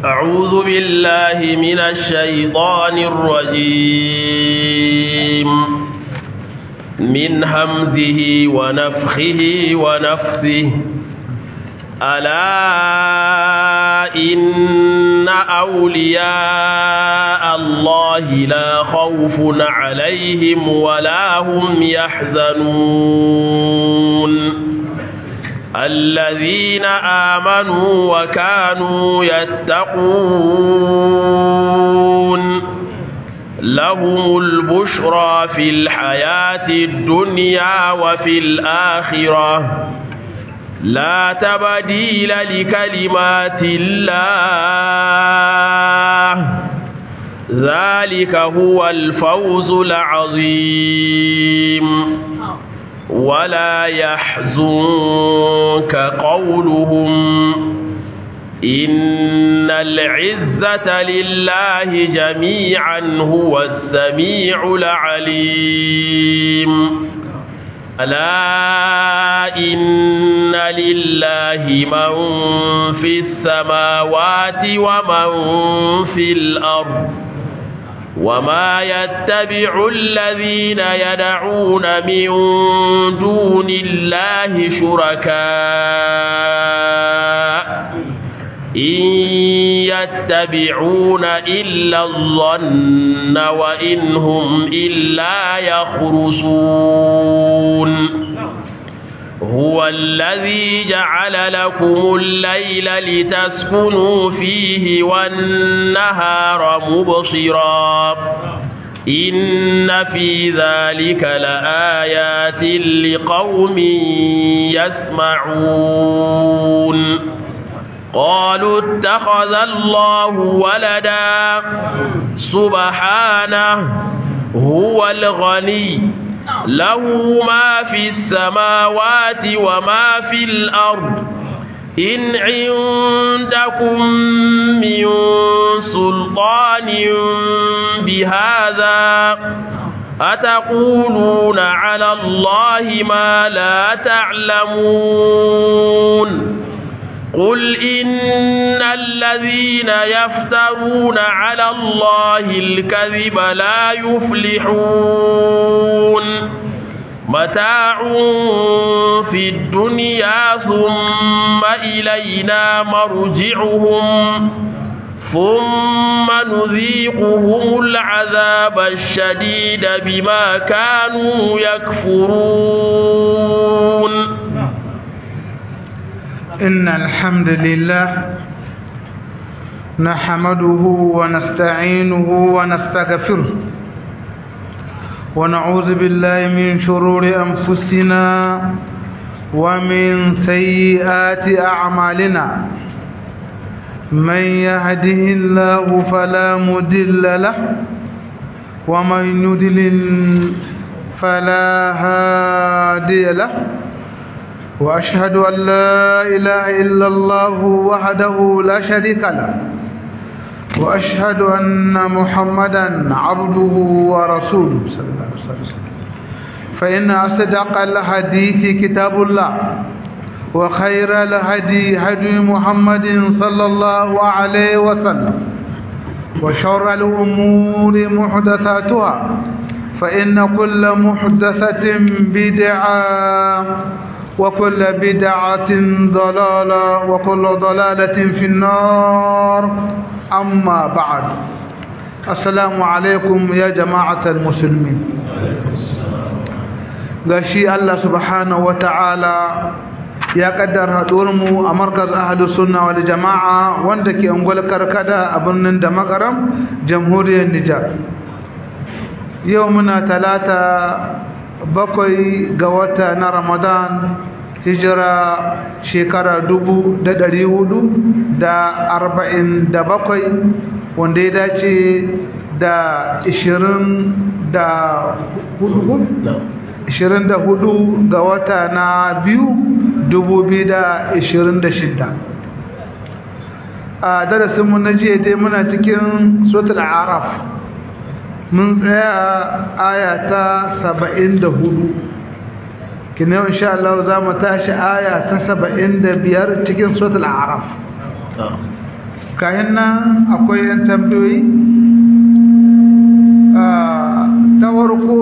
أعوذ بالله من الشيطان الرجيم من همزه ونفخه ونفثه ألا إن أولياء الله لا خوف عليهم ولا هم يحزنون الذين آمنوا وكانوا يتقون لهم البشرى في الحياة الدنيا وفي الآخرة لا تبديل لكلمات الله ذلك هو الفوز العظيم ولا يحزنك قولهم إن العزة لله جميعا هو السميع العليم ألا إن لله من في السماوات ومن في الأرض وما يتبع الذين يدعون من دون الله شركاء إن يتبعون إلا الظن وإن هم إلا يخرصون هو الذي جعل لكم الليل لتسكنوا فيه والنهار مبصرا إن في ذلك لآيات لقوم يسمعون قالوا اتخذ الله ولدا سبحانه هو الغني له ما في السماوات وما في الأرض إن عندكم من سلطان بهذا أتقولون على الله ما لا تعلمون قل إن الذين يفترون على الله الكذب لا يفلحون متاع في الدنيا ثم إلينا مرجعهم ثم نذيقهم العذاب الشديد بما كانوا يكفرون إن الحمد لله نحمده ونستعينه ونستغفره ونعوذ بالله من شرور أنفسنا ومن سيئات أعمالنا من يهده الله فلا مدل له ومن يدلل فلا هادي له وأشهد أن لا إله إلا الله وحده لا شريك له وأشهد أن محمدا عبده ورسوله صلى الله عليه وسلم فإن أصدق الحديث كتاب الله وخير الهدي هدي محمد صلى الله عليه وسلم وشر الأمور محدثاتها فإن كل محدثة بدعة وكل بدعة ضلالة وكل ضلالة في النار أما بعد السلام عليكم يا جماعة المسلمين gashi Allah subhanahu wata'ala ya kaddara mu a markaz ahlus sunna wal jama'a wanda ke ungwal karkada a birnin da makaram jamhuriyar Nijar yau muna talata bakwai ga wata na Ramadan hijira shekara dubu da ɗari hudu da arba'in da bakwai wanda ya dace da ishirin da hudu ishirin da hudu ga wata na biyu dubu biyu da ishirin da shidda a darasinmu na jiya dai muna cikin sotul araf mun tsaya aya ta saba'in da hudu kina yau insha Allah za mu tashi aya ta saba'in da biyar cikin sotul araf kayan nan akwai yan tambayoyi ta farko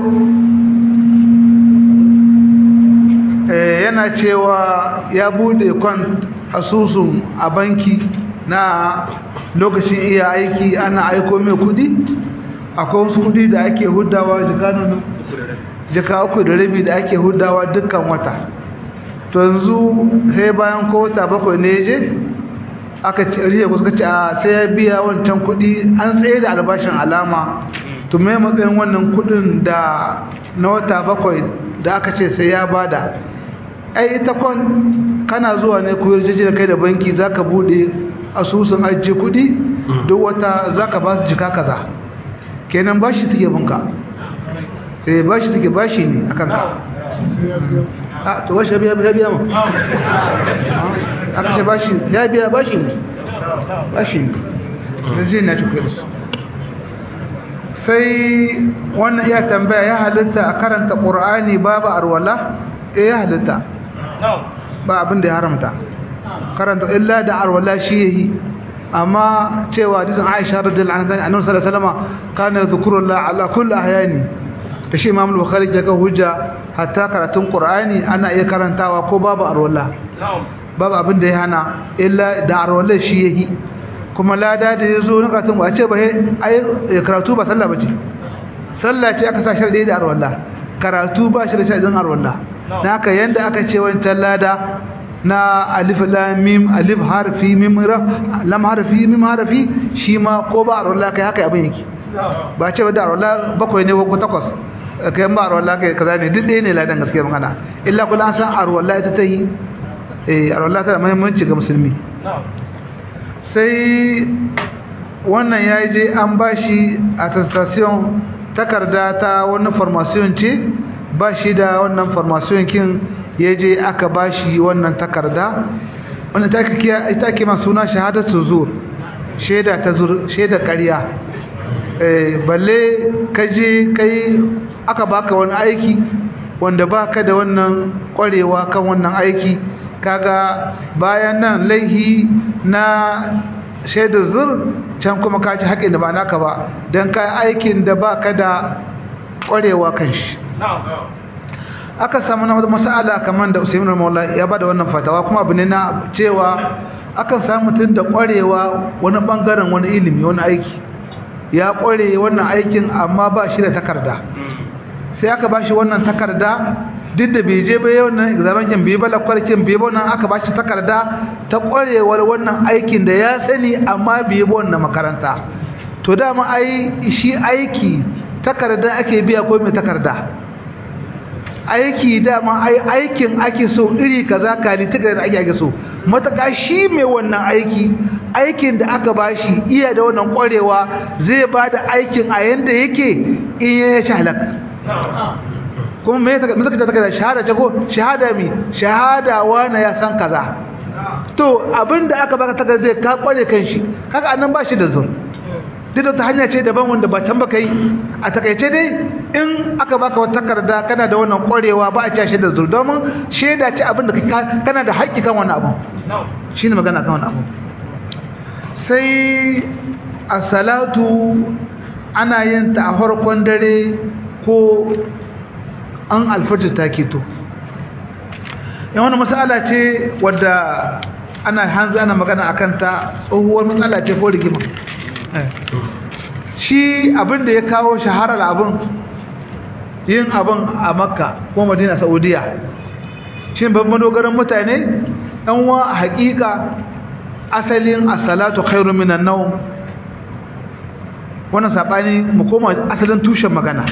yana cewa ya bude kwan asusun a banki na lokacin iya aiki ana aiko mai kudi akwai wasu kudi da ake hudawa jika uku da rabi da ake hudawa dukkan wata to yanzu sai bayan ko wata bakwai ne je aka ce riya ko suka ce a sai ya biya wancan kudi an tsaye da albashin alama to me matsayin wannan kudin da na wata bakwai da aka ce sai ya bada ai ita kon kana zuwa ne ku yarjeje kai da banki zaka bude asusun ajiye kudi duk wata zaka ba su jika kaza kenan bashi take bunka eh bashi take bashi ne akan ka a to bashi biya biya biya mu aka ce bashi ya biya bashi ne bashi ne yanzu na ci kudi sai wannan ya tambaya ya halitta a karanta qur'ani babu arwala eh ya halitta ba abin da ya haramta karanta illa da arwala shi yayi amma cewa hadisin Aisha radhiyallahu anha annabi sallallahu alaihi wasallam kana zikrullah ala kulli ahyani da shi Imam Bukhari ya ga hujja hatta karatun Qur'ani ana iya karantawa ko babu arwala babu abin da ya hana illa da arwala shi yayi kuma lada da yazo na karatun ba ce ba ai karatu ba sallah bace sallah ce aka sa sharadi da arwala karatu ba shi da sharadin arwala naka yanda aka ce wancan lada na alif lam mim alif harfi mim ra lam harfi mim harfi shi ma ko ba arwala kai haka abin yake ba ce da arwala bakwai ne ko takwas kai ba arwala kai kaza ne duk ɗaya ne ladan gaskiya magana illa kula an san arwala ita ta yi eh arwala ta da muhimmanci ga musulmi sai wannan ya je an bashi attestation takarda ta wani formation ce ba shi da wannan formation kin ya je aka ba shi wannan takarda wanda ita ake ma suna shahadatu zur shaida ta zur shaida ƙarya balle ka je kai aka baka wani aiki wanda baka da wannan ƙwarewa kan wannan aiki kaga bayan nan laihi na shaida zur can kuma ka ci haƙin da ba naka ba don ka aikin da baka da ƙwarewa kan shi aka samu na masala kamar da Usaimin Maula ya bada wannan fatawa kuma abu ne na cewa akan samu mutum da kwarewa wani bangaren wani ilimi wani aiki ya kware wannan aikin amma ba shi da takarda sai aka ba shi wannan takarda duk da bai je bai wannan examen kin bai bala kwarkin bai ba wannan aka ba shi takarda ta kwarewar wannan aikin da ya sani amma bai ba wannan makaranta to dama ai shi aiki takarda ake biya ko mai takarda aiki dama ai aikin ake so iri kaza kali tuka da ake ake so mataka shi mai wannan aiki aikin da aka bashi iya da wannan kwarewa zai bada aikin a yanda yake in ya ci halaka kuma me ta me ta da shahada ce ko shahada mi shahada wani ya san kaza to abinda aka baka takarda zai ka kware kanshi kaga annan bashi da zun duk da ta hanya ce daban wanda ba can baka yi a takaice dai in aka baka wata takarda kana da wannan kwarewa ba a ci shi da zur domin shaida ce abin da kana da haƙƙi kan wannan abu shine magana kan wannan abu sai a salatu ana yin ta a farkon dare ko an alfajir ta keto yan wani matsala ce wadda ana hanzu ana magana akan ta tsohuwar matsala ce ko rigima shi abin da ya kawo shaharar abin yin abin a makka ko madina saudiya shi babban dogaran mutane ɗan wa a haƙiƙa asalin asalatu khairu minan nawm wannan sabani mu koma asalin tushen magana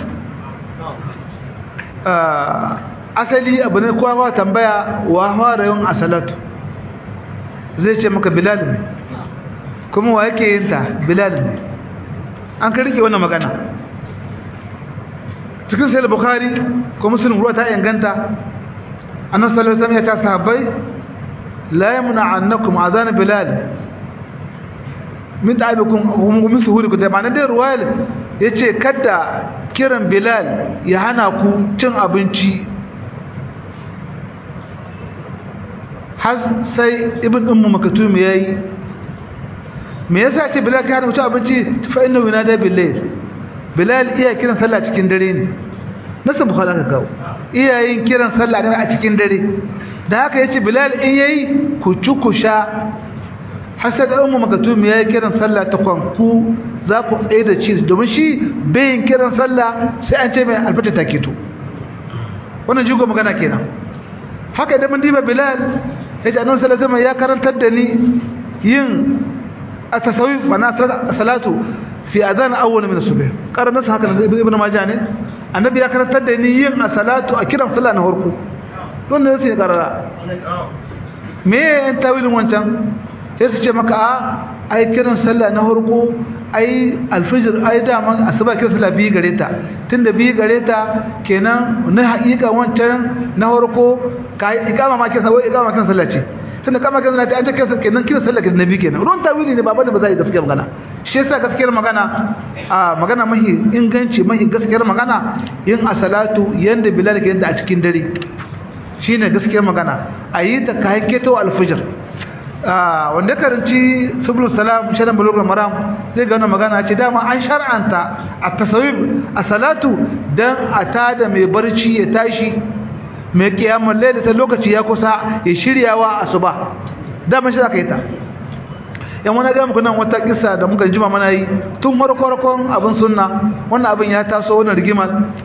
asali abu ne kowa tambaya wa fara yin asalatu zai ce maka bilal ne kuma wa yake yin ta bilal ne an ka rike wannan magana cikin sai bukhari ko muslim ruwa ta inganta annabi sallallahu alaihi wasallam ya ta sahabbai la yamna annakum azan bilal min da'ibikum hum min suhurikum da ma'anar da ruwayal yace kada kiran bilal ya hana ku cin abinci har sai ibn ummu makatum yayi me yasa ce bilal ka hana mutum abinci fa inna yunada billayl bilal iya kiran sallah cikin dare ne nasan bukhari aka kawo iyayen kiran sallah ne a cikin dare da haka yace bilal in yayi ku ci ku sha hasad ummu makatum yayi kiran sallah ta kwanku za ku tsaye da ci domin shi bayin kiran sallah sai an ce mai alfata ta keto wannan jigo magana kenan haka idan mun diba bilal yace annabi sallallahu alaihi wasallam ya karantar da ni yin at-tasawuf mana salatu fi adhan awwal min as-subh qarana haka ibn majah ne annabi ya karantar da ni yin as-salatu a kiran sallah na farko don ne sai karara me yan tawilin wancan sai su ce maka a ai kiran sallah na farko ai alfijir ai dama asuba kiran sallah biyu gare ta tunda biyu gare ta kenan na haƙiƙa wancan na farko ka ikama ma kiran sallah ikama kiran sallah ce tunda kama kiran sallah an ta kiran kenan kiran sallah kiran nabi kenan ruwan tawili ne babu da ba za yi gaskiyar magana shi yasa gaskiyar magana a magana mahi inganci mahi gaskiyar magana yin asalatu yanda bilal ke yanda a cikin dare shine gaskiyar magana a yi ta kayan keto alfijir wanda karanci subul salam shadan bulugul maram zai ga wannan magana ce dama an shar'anta at-tasawib as-salatu dan a tada mai barci ya tashi mai kiyamul layl ta lokaci ya kusa ya shiryawa asuba dama shi zaka yi ta yan wani ga muku nan wata kissa da muka jima mana yi tun farko abin sunna wannan abin ya taso wannan rigimar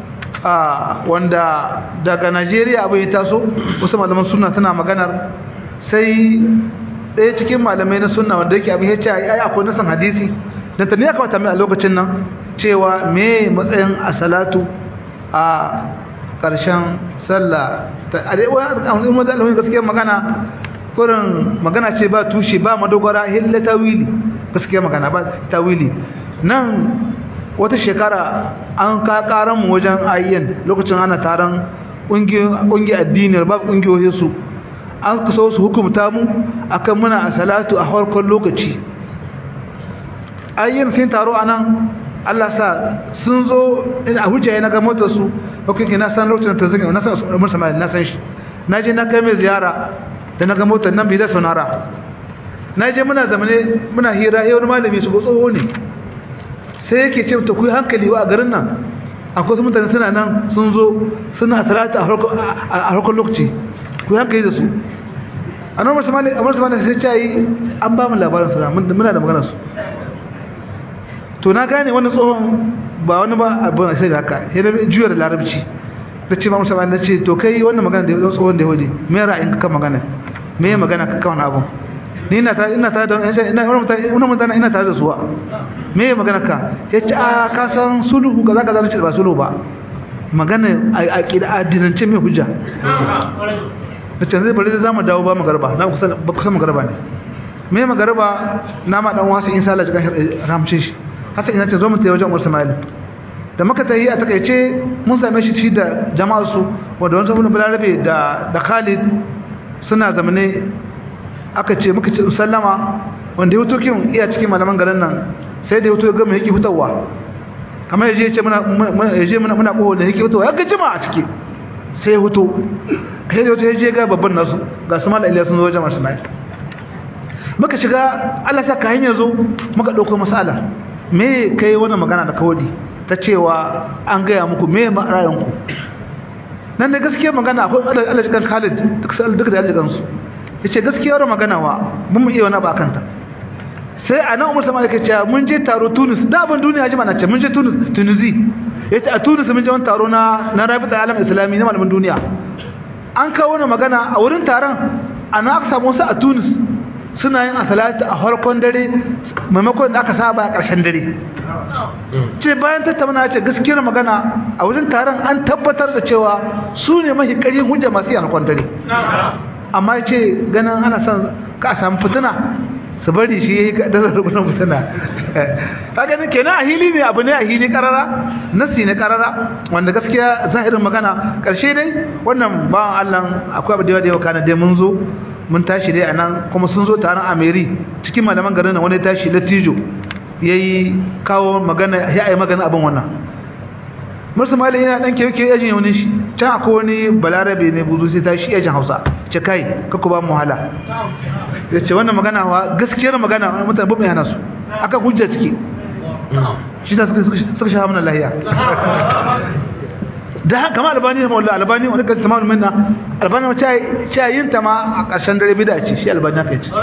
wanda daga Najeriya abin ya taso wasu malaman sunna suna maganar sai ɗaya cikin malamai na sunna wanda yake abin ya ce ai akwai nasan hadisi da ta ne aka wata mai a lokacin nan cewa me matsayin a salatu a ƙarshen sallah ta arewa da alamun gaskiyar magana kurin magana ce ba tushe ba madogara hilla tawili gaskiyar magana ba tawili nan wata shekara an ka karan mu wajen ayyan lokacin ana taron ƙungiyar addiniyar ba ƙungiyoyin su an kaso su hukumta mu akan muna a salatu a harkar lokaci ayyan sun taro anan Allah sa sun zo a hujjaye na ga motar su hukunki na san lokacin da zai na san Umar Sama'il na san shi na je na kai mai ziyara da na ga motar nan bai da sonara na je muna zamane muna hira yau wani malami su tsoho ne sai yake ce ta kuyi hankali wa a garin nan akwai mutane suna nan sun zo suna salata a harkar lokaci kuyi hankali da su a nan masu mali sai ce yi an ba mu labarin suna muna da maganar su to na gane wani tsohon ba wani ba abin a sai da haka ya na juya da larabci da ce ma musa na ce to kai wannan magana da ya tsohon da ya wade me ra'ayin kan magana me ya magana ka kawan abin ni ina tare ina tare da ina wannan mutane ina tare da suwa me ya magana ka yace a ka san sulhu kaza kaza nace ba sulhu ba magana a kida addinance me hujja da canzai bari da zamu dawo ba magarba na kusa ba kusa magarba ne me magarba na ma dan wasu insha Allah cikin ramce shi hasa ina ce zo mu tayi wajen Umar Ismail da muka tayi a takeice mun same shi shi da jama'ar su wanda wani sabon balarabe da da Khalid suna zamane aka ce muka ce sallama wanda ya fito kin iya cikin malaman garin nan sai da ya fito gama yake fitowa kamar yaje ce muna yaje muna muna kowa da yake fitowa ya ga jima a ciki sai ya fito sai da ya je ga babban nasu ga su mallan Ilyas sun zo jama'a Ismail muka shiga Allah ta ka hanya zo muka dauko masala me kai wannan magana da kawadi ta cewa an gaya muku me ra'ayin ku nan da gaskiya magana akwai Allah cikin Khalid duk duk da aljikan su yace gaskiyar magana wa mun mu iya wani ba kanta sai anan Umar sama yake cewa mun je taro Tunis da ban duniya ji mana ce mun je Tunis Tunisi yace a Tunis mun je wani taro na na Rabita Alam Islami na malaman duniya an kawo wani magana a wurin taron ana aka samu su a Tunis suna yin asalati a farkon dare maimakon da aka saba a ƙarshen dare ce bayan tattauna ce gaskiyar magana a wajen taron an tabbatar da cewa su ne mafi ƙarfin hujja masu yi harkon dare amma ce ganin ana son ka samu fitina su bari shi yayi da zarrubunan fitina ka ganin kenan a hili ne abu ne a hili karara nasi ne karara wanda gaskiya zahirin magana karshe dai wannan bawan Allah akwai abu da yawa da yawa kana dai mun zo mun tashi dai anan kuma sun zo taron Ameri cikin malaman garin nan wani tashi Latijo yayi kawo magana ya yi magana abin wannan Musa Mali yana dan keke yajin yaunin shi can akwai wani balarabe ne buzu sai tashi yajin Hausa ce kai kaku ba mu wahala ya ce wannan magana wa gaskiyar magana wani mutane ba mai hana su aka hujja ciki shi ta suka sha hamna lahiya da kama albani da mawalla albani wani kan tamam minna albani ma cha yin ta ma a ƙarshen dare bida ce shi albani kai ce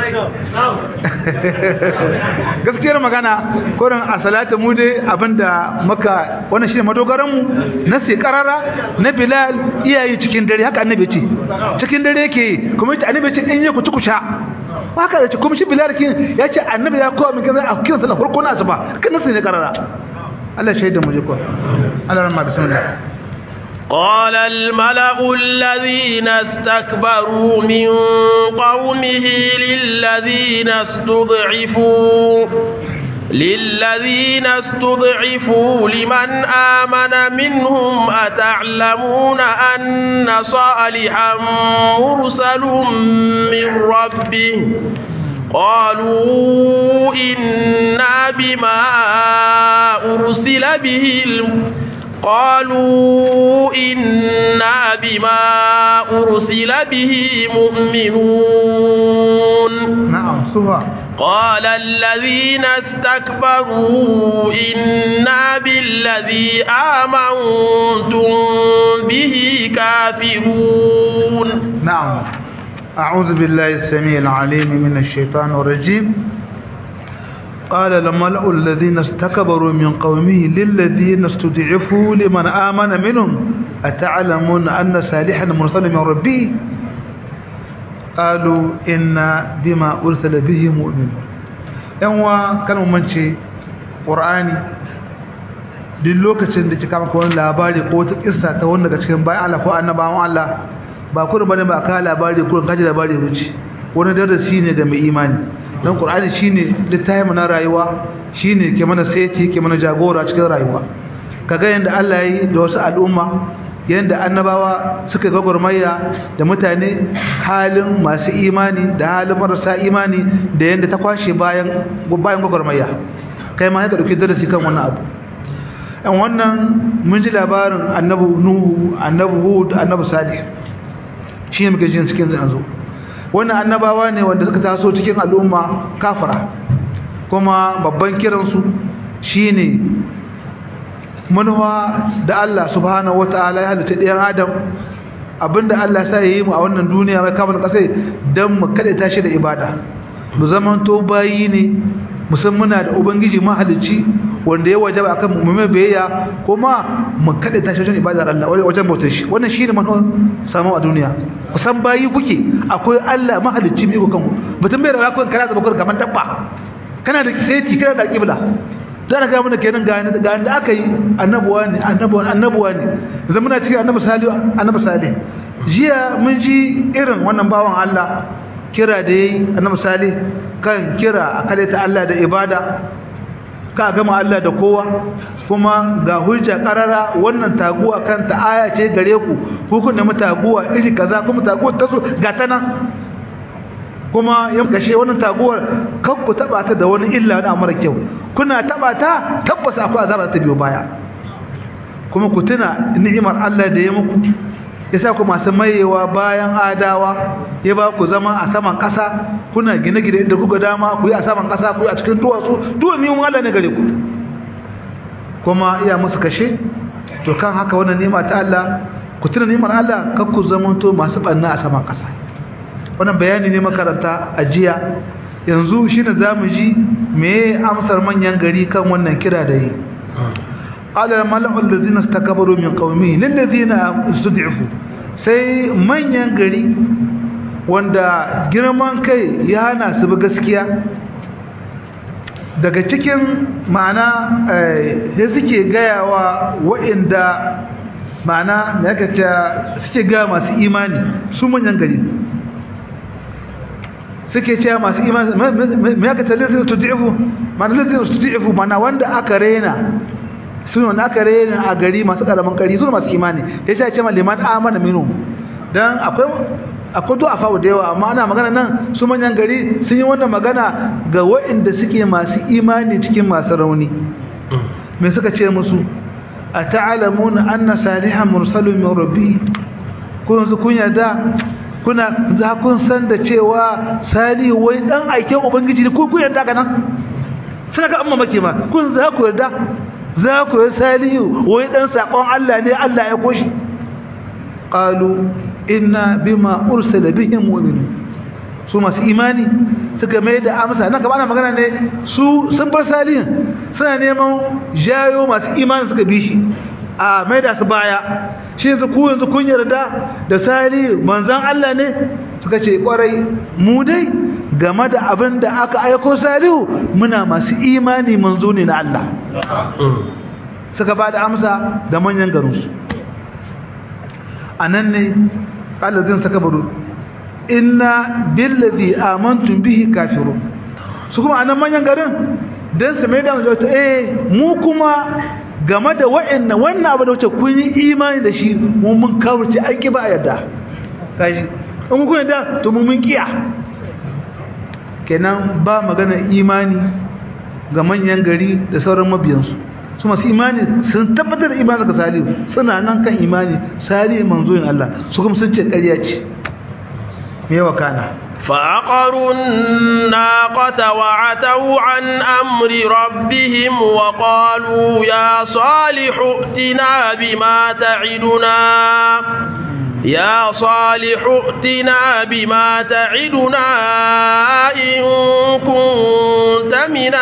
gaskiyar magana korin a salatu mu dai abinda maka wannan shine madogaran mu na sai karara na bilal iyayi cikin dare haka annabi ce cikin dare yake kuma yace annabi ce in yi ku ci ku sha haka da ce kuma shi bilal kin ya ce annabi ya kowa min kaza a kiran sallah farko na asuba kan nasu ne karara Allah shaida mu je ko Allah rahma bismillah قال الملأ الذين استكبروا من قومه للذين استضعفوا للذين استضعفوا لمن آمن منهم أتعلمون أن صالحا مرسل من ربه قالوا إنا بما أرسل به قالوا إنا بما أرسل به مؤمنون نعم سوى قال الذين استكبروا إنا بالذي آمنتم به كافرون نعم أعوذ بالله السميع العليم من الشيطان الرجيم قال الملأ الذين استكبروا من قومه للذين استضعفوا لمن آمن منهم أتعلمون أن صالحا مرسل من ربه قالوا إنا بما أرسل به مؤمنون yanwa kan mance qur'ani duk lokacin da kika maka wani labari ko wata kissa ta wanda daga cikin bayan Allah ko annabawan Allah ba kurin bane ba ka labari kurin kaji labari wuce wani darasi ne da mai imani don ƙur'ani shi ne littafi na rayuwa shi ne ke mana seti ke mana jagora cikin rayuwa ka ga yadda Allah ya yi da wasu al'umma yadda annabawa suka gwagwarmaya da mutane halin masu imani da halin marasa imani da yadda ta kwashe bayan gwagwarmaya kai ma ya ɗauki darasi kan wannan abu yan wannan mun ji labarin annabu nuhu annabu hud annabu salih shi ne muke jin cikin yanzu wannan annabawa ne wanda suka taso cikin al'umma kafira kuma babban kiransu shine manuwa da Allah subhanahu wataala ya halitta ɗayan adam abinda Allah sa yi mu a wannan duniya mai kamar kasai don mu kada tashi da ibada mu zaman to bayi ne musamman muna da ubangiji mahalicci wanda ya wajaba akan mu mai biyayya kuma mu kada tashi wajen ibadar Allah wajen bautar shi wannan shine manuwa samu a duniya kusan bayi kuke akwai Allah mahalicci mai kanku mutum bai rawa kun kana zaba kun kaman dabba kana da seti kana da kibla zan ga mana kenan ga ga da aka yi annabuwa ne annabuwa annabuwa ne zan muna cikin annabi salih annabi salih jiya mun ji irin wannan bawan Allah kira da yayi annabi salih kan kira akale ta Allah da ibada ka gama Allah da kowa kuma ga hujja karara wannan taguwa kanta aya ce gare ku hukun da mutaguwa iri kaza kuma taguwar ta so ga ta nan kuma ya kashe wannan taguwar kan ku taba ta da wani illa na mara kyau kuna taba ta tabbas akwai azaba ta biyo baya kuma ku tuna ni'imar Allah da ya muku yasa ku masu mayewa bayan adawa ya ba ku zama a saman ƙasa kuna gine-gine inda kuka dama ku yi a saman ƙasa ku yi a cikin duwatsu duwa niyan Allah ne gare ku kuma iya musu kashe to kan haka wannan nema ta Allah ku tuna nemar Allah kan ku zamanto masu ɓanna a saman ƙasa wannan bayani ne makaranta a jiya yanzu shi ne za mu ji me amsar manyan gari kan wannan kira da yi قال الملأ الذين استكبروا من قومه للذين استضعفوا sai manyan gari wanda girman kai ya hana su bi gaskiya daga cikin ma'ana sai suke gayawa waɗanda ma'ana me aka ce suke gaya masu imani su manyan gari suke cewa masu imani me aka ce lalzina studi'ifu ma'ana lalzina studi'ifu ma'ana wanda aka rena sun wanda aka rena a gari masu karamin kari su masu imani ya ce ce liman amana minu don akwai akwai du'a fawo da yawa amma ana magana nan su manyan gari sun yi wannan magana ga waɗanda suke masu imani cikin masu rauni me suka ce musu a ta'alamuna anna salihan mursalun min rabbi ko yanzu kun yarda kuna za kun san da cewa salihu wai dan aiken ubangiji ne ko ku yarda ka nan suna ka amma make ma kun za ku yarda za ku yi salihu wai dan sakon Allah ne Allah ya koshi qalu inna bima ursila bihim mu'minun su masu imani suka mai da amsa nan gaba ana magana ne su sun bar salihin suna neman jayo masu imani suka bi shi a mai da su baya shi yanzu ku yanzu kun yarda da salihu manzan Allah ne suka ce kwarai mu dai game da abin da aka aiko salihu muna masu imani manzo ne na Allah suka ba da amsa da manyan garinsu a nan ne ƙalazin suka baro inna billazi amantum bihi kafirun su kuma anan manyan garin dan su mai da mu eh mu kuma game da wa'annan wannan abu da wuce kun yi imani da shi mu mun kawurce an ki ba yadda kaji in kun yadda to mu mun kiya kenan ba magana imani ga manyan gari da sauran mabiyansu su masu imani sun tabbatar da imani ga salihu suna nan kan imani salihu manzoyin Allah su kuma sun ce ƙarya ce yawa kana فعقروا الناقة وعتوا عن أمر ربهم وقالوا يا صالح ائتنا بما تعدنا يا صالح ائتنا بما تعدنا إن كنت من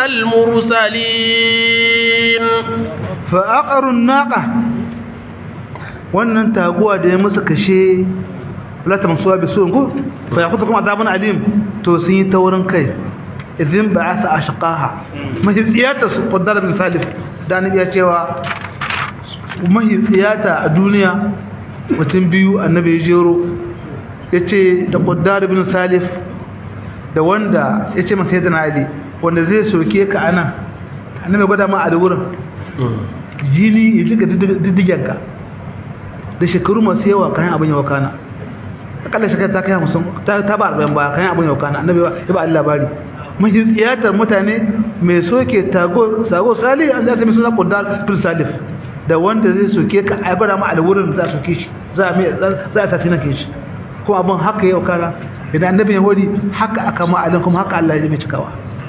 المرسلين فعقروا الناقة wannan taguwa da ya musu kashe la tamsuwa bi sun ko fa yaqutukum adabun alim to sun yi taurin kai idan ba'atha ashqaha mahitsiyata su qaddar bin salif da annabi ya cewa mahitsiyata a duniya mutum biyu annabi ya jero yace da qaddar bin salif da wanda yace masa sayyidina ali wanda zai soke ka anan annabi gwada ma a da wurin jini ya jiga diddigenka da shekaru masu yawa kayan abin yawa kana akalla shekara ta kai hamsin ta ba arba'in ba kayan abin yawa kana annabi ya ba Allah labari mahi tsiyatar mutane mai soke tago sago sali an za su mai suna kundal fil salif da wanda zai soke ka a bara ma alwurin za su kishi za a za a sasi na kishi kuma abin haka yau kana idan annabi ya hori haka aka ma alin kuma haka Allah ya mai cikawa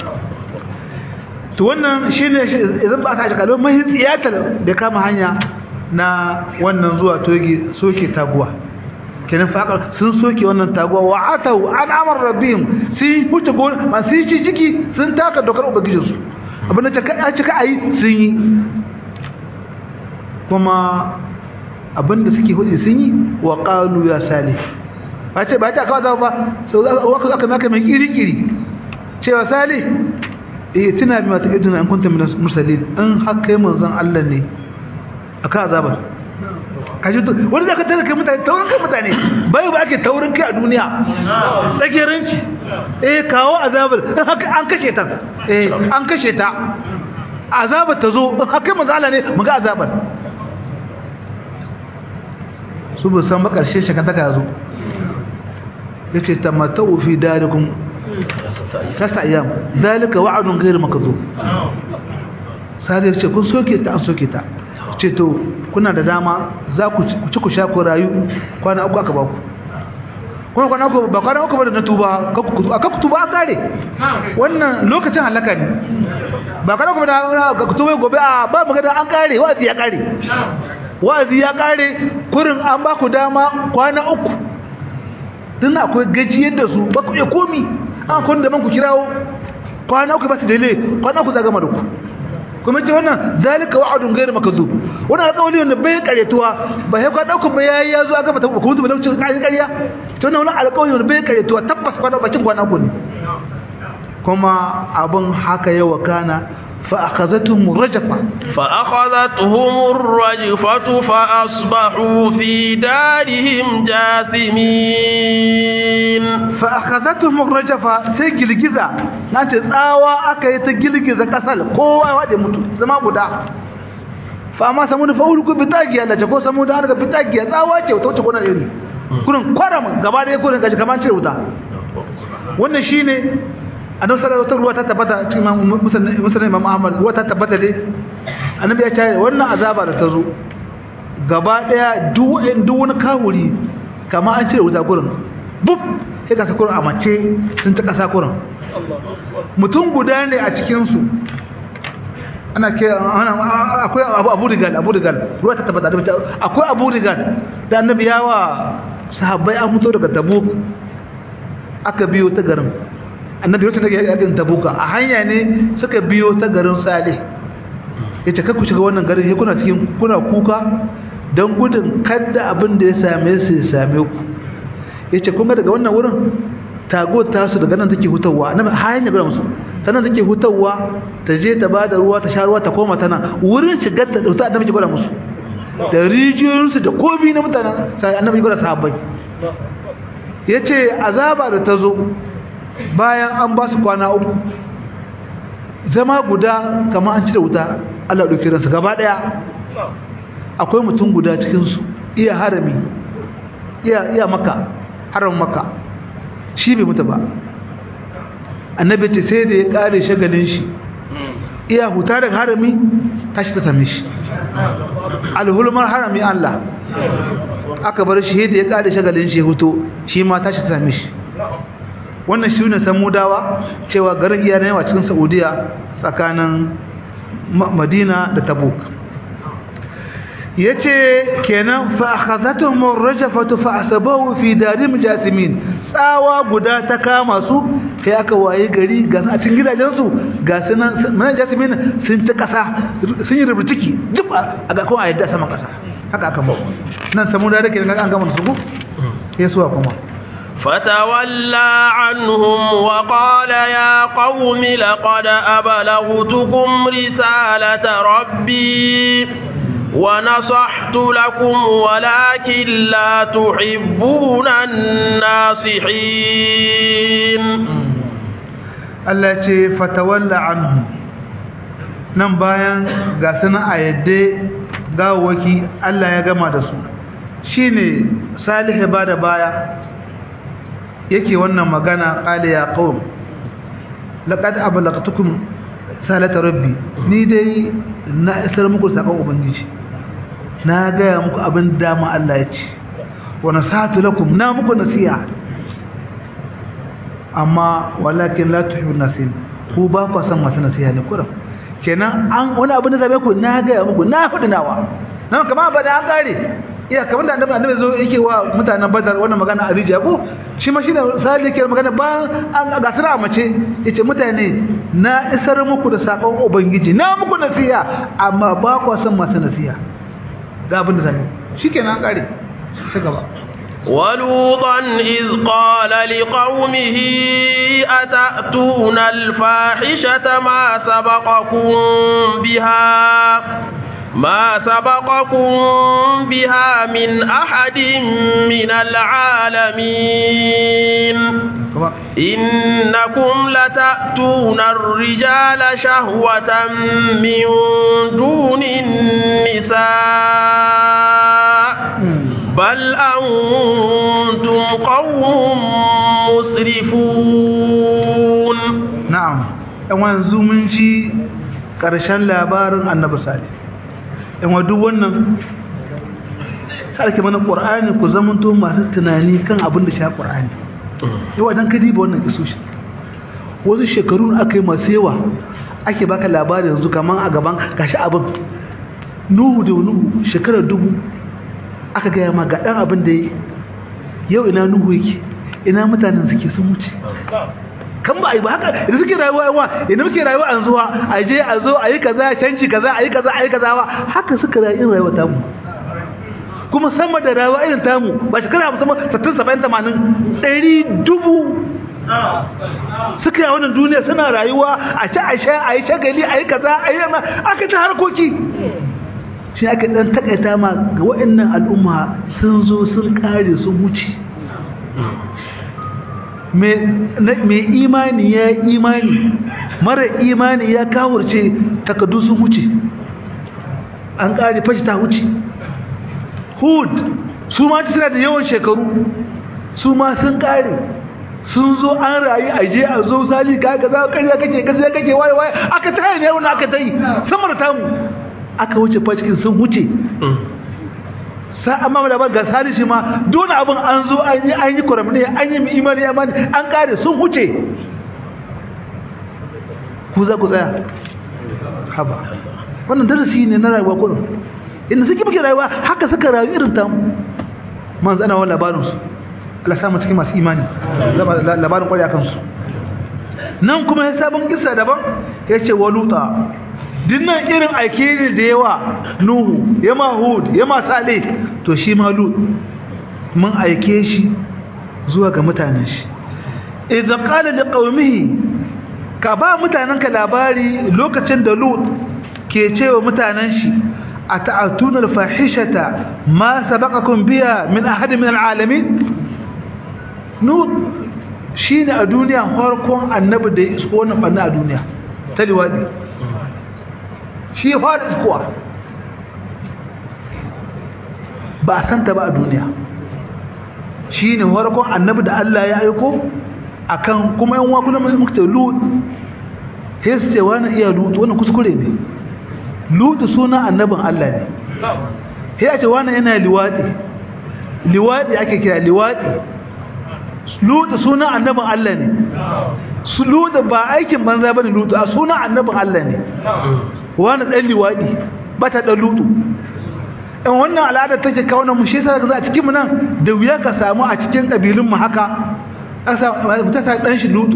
to wannan shine idan ba aka shi kalmar mahi tsiyatar da kama hanya na wannan zuwa toge soke taguwa kenan faƙar sun soke wannan taguwa wa atau an amar rabbihim sun huce gona ma sun ci ciki sun taka dokar ubangijinsu abin da a cika a yi sun yi kuma abin da suke hudu sun yi wa ƙalu ya sale ba ce ba ta kawo zama ba sau aka aka maka mai kiri-kiri cewa sale eh tuna bi mata iduna an kunta min mursalin an haka manzon Allah ne akan azabar kaji to wani zaka tare kai mutane taurin kai mutane bai ba ake taurin kai a duniya tsakiyarinci eh kawo azabar an kashe ta eh an kashe ta azabar ta zo in haka manzo Allah ne mu ga azabar su bu san makarshe shakantaka yazo yace tamattu fi darikum sasa ayyam zalika wa'dun ghayr makdhub sai ce kun soke ta an soke ta ce to kuna da dama za ku ci ku sha ku rayu kwana uku aka baku kuma kwana uku ba kwana uku ba da na tuba aka ku tuba an kare wannan lokacin halaka ne ba kwana uku ba da ka tuba gobe a ba magana an kare wa'azi ya kare wa'azi ya kare kurin an ba ku dama kwana uku tun akwai gajiyar da su ba ku iya komi an kun da man ku kirawo kwana uku ba su dele kwana uku za gama da ku kuma ce wannan zalika wa'adun ghairu makdhub wannan alƙawari wanda bai karetuwa ba sai ka dauka ba yayi yazo aka mata ku mutu ba dauce kai ƙarya to wannan alƙawari wanda bai karetuwa tabbas kwana bakin kwana ku ne kuma abun haka yawa kana fa akhazatuhum rajfa fa akhadhatuhum ar-rajfatu fa asbahu fi darihim jathimin fa akhadhatuhum rajfa sai girgiza nace tsawa aka yi ta girgiza kasal kowa ya wade mutu zama guda fa amma samu da faulu ku bitagiya Allah ko samu da harka bitagiya tsawa ce ta wuce gonar iri kurin kwaram gaba da kurin kaji kamar cire wuta wannan shine annabi sallallahu alaihi wasallam ta tabbata cikin musulmi imam ahmad ruwa ta tabbata dai annabi ya ce wannan azaba da ta zo gaba daya duk duk wani kawuri kamar an cire wuta gurin buf sai ka sakurin a mace sun ta kasa kurin mutum guda ne a cikinsu ana ke akwai abu rigal abu rigal ruwa ta tabbata da akwai abu rigal da annabi yawa sahabbai an fito daga tabuk aka biyo ta garin annabi wata daga yakin tabuka a hanya ne suka biyo ta garin salih ya ce ku shiga wannan garin ya kuna cikin kuna kuka don gudun kada abin da ya same su ya same ku ya ce kun ga daga wannan wurin tago ta su daga nan take hutawa na hanyar gwada musu ta nan take hutawa ta je ta bada ruwa ta sha ruwa ta koma ta nan wurin shigar ta dauta annabi ke gwada musu da rijiyoyinsu da komi na mutanen sai annabi gwada sahabbai ya ce azaba da ta zo bayan an ba su kwana uku zama guda kamar an ci da wuta Allah ɗauki ransa gaba ɗaya akwai mutum guda cikinsu iya harami iya, iya maka haram maka shi bai mutu ba annabi ce sai da ya ƙare shagalin shi iya huta daga harami tashi ta same shi alhulmar harami Allah aka bar shi da ya ƙare shagalin shi huto shi ma tashi ta same shi wannan shi ne samudawa cewa garin iya yawa cikin saudiya tsakanin madina da tabuk ya ce kenan fa'akazatun murrajafatu fa'asabahu fi darim jasimin tsawa guda ta kama su kai aka waye gari ga a cikin gidajensu ga sunan mana jasimin sun ci kasa sun yi rubuciki jib a ga kuma a yadda sama kasa haka aka ba nan samudawa da ke an gama su ku ya suwa kuma فتولى عنهم وقال يا قوم لقد أبلغتكم رسالة ربي ونصحت لكم ولكن لا تحبون الناصحين التي فتولى عنهم nan bayan ga suna a yadda gawaki Allah ya gama da su shine salihu ba da baya yake wannan magana qala ya qaum laqad ablagtukum salata rabbi ni dai na isar muku sakon ubangiji na gaya muku abin dama Allah ya ce wa nasatu lakum na muku nasiha amma walakin la tuhibbun nasin ku ba ku san masu nasiha ne kuram kenan an wani abin da zabe ku na gaya muku na faɗi nawa nan kamar ba da an kare iya kamar da annabi annabi zo yake wa mutanen badar wannan magana a rijiya ko shi ma shine sai yake magana ba an ga tara mace yace mutane na isar muku da sakon ubangiji na muku nasiha amma ba ku san masu nasiha ga abin da zabe shikenan an kare ci gaba ولوطا إذ قال لقومه أتأتون الفاحشة ما سبقكم بها ما سبقكم بها من أحد من العالمين إنكم لتأتون الرجال شهوة من دون النساء بل أنتم قوم مسرفون نعم yanzu mun ci ƙarshen labarin annabi salih in duk wannan sarki mana ƙur'ani ku zamanto masu tunani kan abin da sha ƙur'ani yawa don kadi ba wannan isoshi wasu shekaru aka yi masu yawa ake baka labarin yanzu kamar a gaban gashi abin nuhu da nuhu shekarar dubu aka gaya ma ga ɗan abin da yau ina nuhu yake ina mutanen suke sun wuce kan ba a yi ba haka idan suke rayuwa yawa idan muke rayuwa an zuwa a je a zo a yi kaza canji kaza a yi kaza a yi kaza ba haka suka rayu rayuwa tamu kuma sama da rayuwa irin tamu ba shekara hamsin sattin saba'in tamanin ɗari dubu suka yi wannan duniya suna rayuwa a ci a sha a yi shagali a yi kaza a yi aka ta harkoki shi aka ɗan takaita ma ga waɗannan al'umma sun zo sun kare sun wuce mai imani ya imani mara imani ya kawurce takaddu sun wuce an kare fashi ta wuce hud su ma suna da yawan shekaru su ma sun kare sun zo an rayu a je a zo sali ka ga za ka kake kaza kake waye waye aka tare ne wannan aka tai sama da tamu aka wuce fashikin sun wuce sa amma da ba ga salishi ma dole abin an zo an yi an yi kuramne an yi imani imani an kare sun huce ku za ku tsaya haba wannan darasi ne na rayuwa kullum inda suke muke rayuwa haka suka rayu irin ta manzo ana wannan labarin su Allah sa mu cikin masu imani zama labarin kwari akan su nan kuma ya sabon kissa daban yace waluta dinnan irin aike ne da yawa nuhu ya mahud ya masale to shi ma lut mun aike shi zuwa ga mutanen shi idan qala liqaumihi ka ba mutanenka labari lokacin da lut ke cewa mutanen shi ata'atuna al-fahishata ma sabaqakum biha min ahad min al-alamin lut shine a duniya farkon annabi da ya isko wannan banna a duniya ta liwadi shi fara iskowa ba a santa ba a duniya shi ne farkon annabi da Allah ya aiko akan kuma yan wakuna mai muka lut sai su ce wani iya lut wannan kuskure ne lut suna annabin Allah ne sai a ce wani yana liwadi liwadi ake kira liwadi lut suna annabin Allah ne su lut ba aikin banza bane lut a suna annabin Allah ne wani dan liwadi bata dan lutu in wannan al'ada take kawo na mu shi yasa za a cikin mu nan da wuya ka samu a cikin kabilun mu haka asa mutum ta dan shi lutu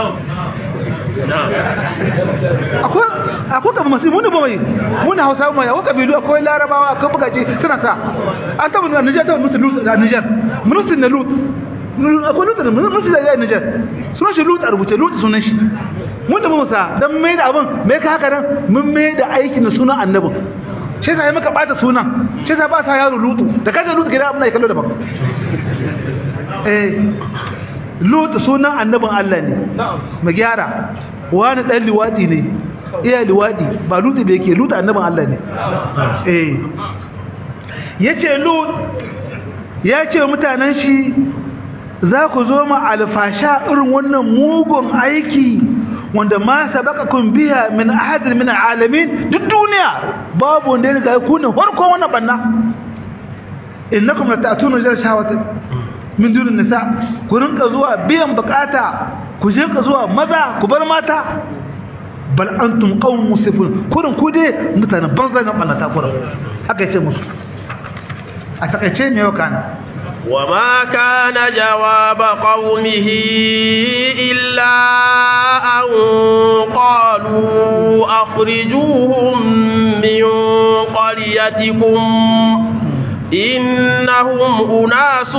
akwai akwai kabi masu muni bawai muni hausa mai akwai kabilu akwai larabawa akwai bugaci suna sa an taba na nijar taba musu lutu a nijar munusin na lutu akwai lutu da munusin da ya nijar sunan shi lutu a rubuce lutu sunan shi mun da mu sa dan mai da abin mai ka haka nan mun mai da aikin sunan annabin shi sai maka bata sunan shi sai ba sa yaro lutu da kaje lutu gidan abin da ya kallo daban eh lutu sunan annabin Allah ne mu gyara wani dan liwadi ne iya liwadi ba lutu da yake lutu annabin Allah ne eh yace lut ya ce mutanen shi za ku zo ma alfasha irin wannan mugun aiki wanda ma sabaqakum biha min ahad min alamin duk duniya babu wanda ya riga ku ne farko wannan banna innakum lata'tuna rijal shahawati min dunin nisa ku rinka zuwa biyan bukata ku je ka zuwa maza ku bar mata bal antum qawmun musifun kurin ku dai mutanen banza na banna ta kurin haka yace musu a takaice me yau kana وما كان جواب قومه إلا أن قالوا أخرجوهم من قريتكم إنهم أناس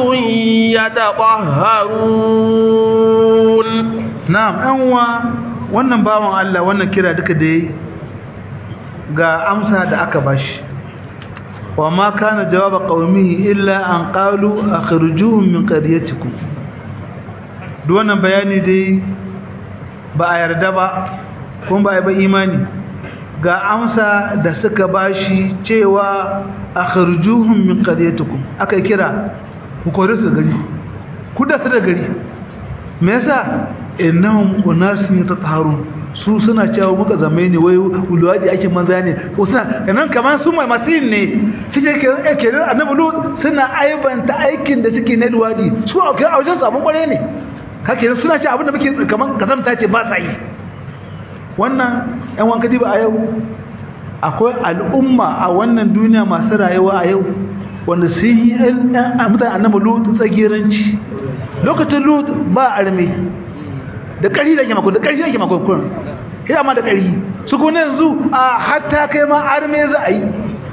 يتطهرون نعم أنوا wannan bawan Allah wannan kira duka da ga amsa da aka bashi wa ma kana jawaba qaumihi illa an qalu akhrijuhum min qaryatikum duk wannan bayani dai ba a yarda ba kuma ba a ba imani ga amsa da suka bashi cewa akhrijuhum min qaryatikum aka kira ku kore su gari ku da su da gari me yasa innahum unasun yatatahharun su suna cewa muka zame ne wai ulwaji ake manza ne ko suna kanan kaman su mai masin ne suke ke ke annabi lut suna aibanta aikin da suke na luwadi su a kai a wajen sabon kware ne kake suna ce abin da muke kaman kazamta ce ba sa yi wannan yan wanka diba a yau akwai al'umma a wannan duniya masu rayuwa a yau wanda sun yi mutane annabi lut tsagiranci lokacin lut ba arme da ƙari da ke mako da ƙari da ke mako kun kina ma da ƙari su kuma yanzu a hatta kai ma arme za a yi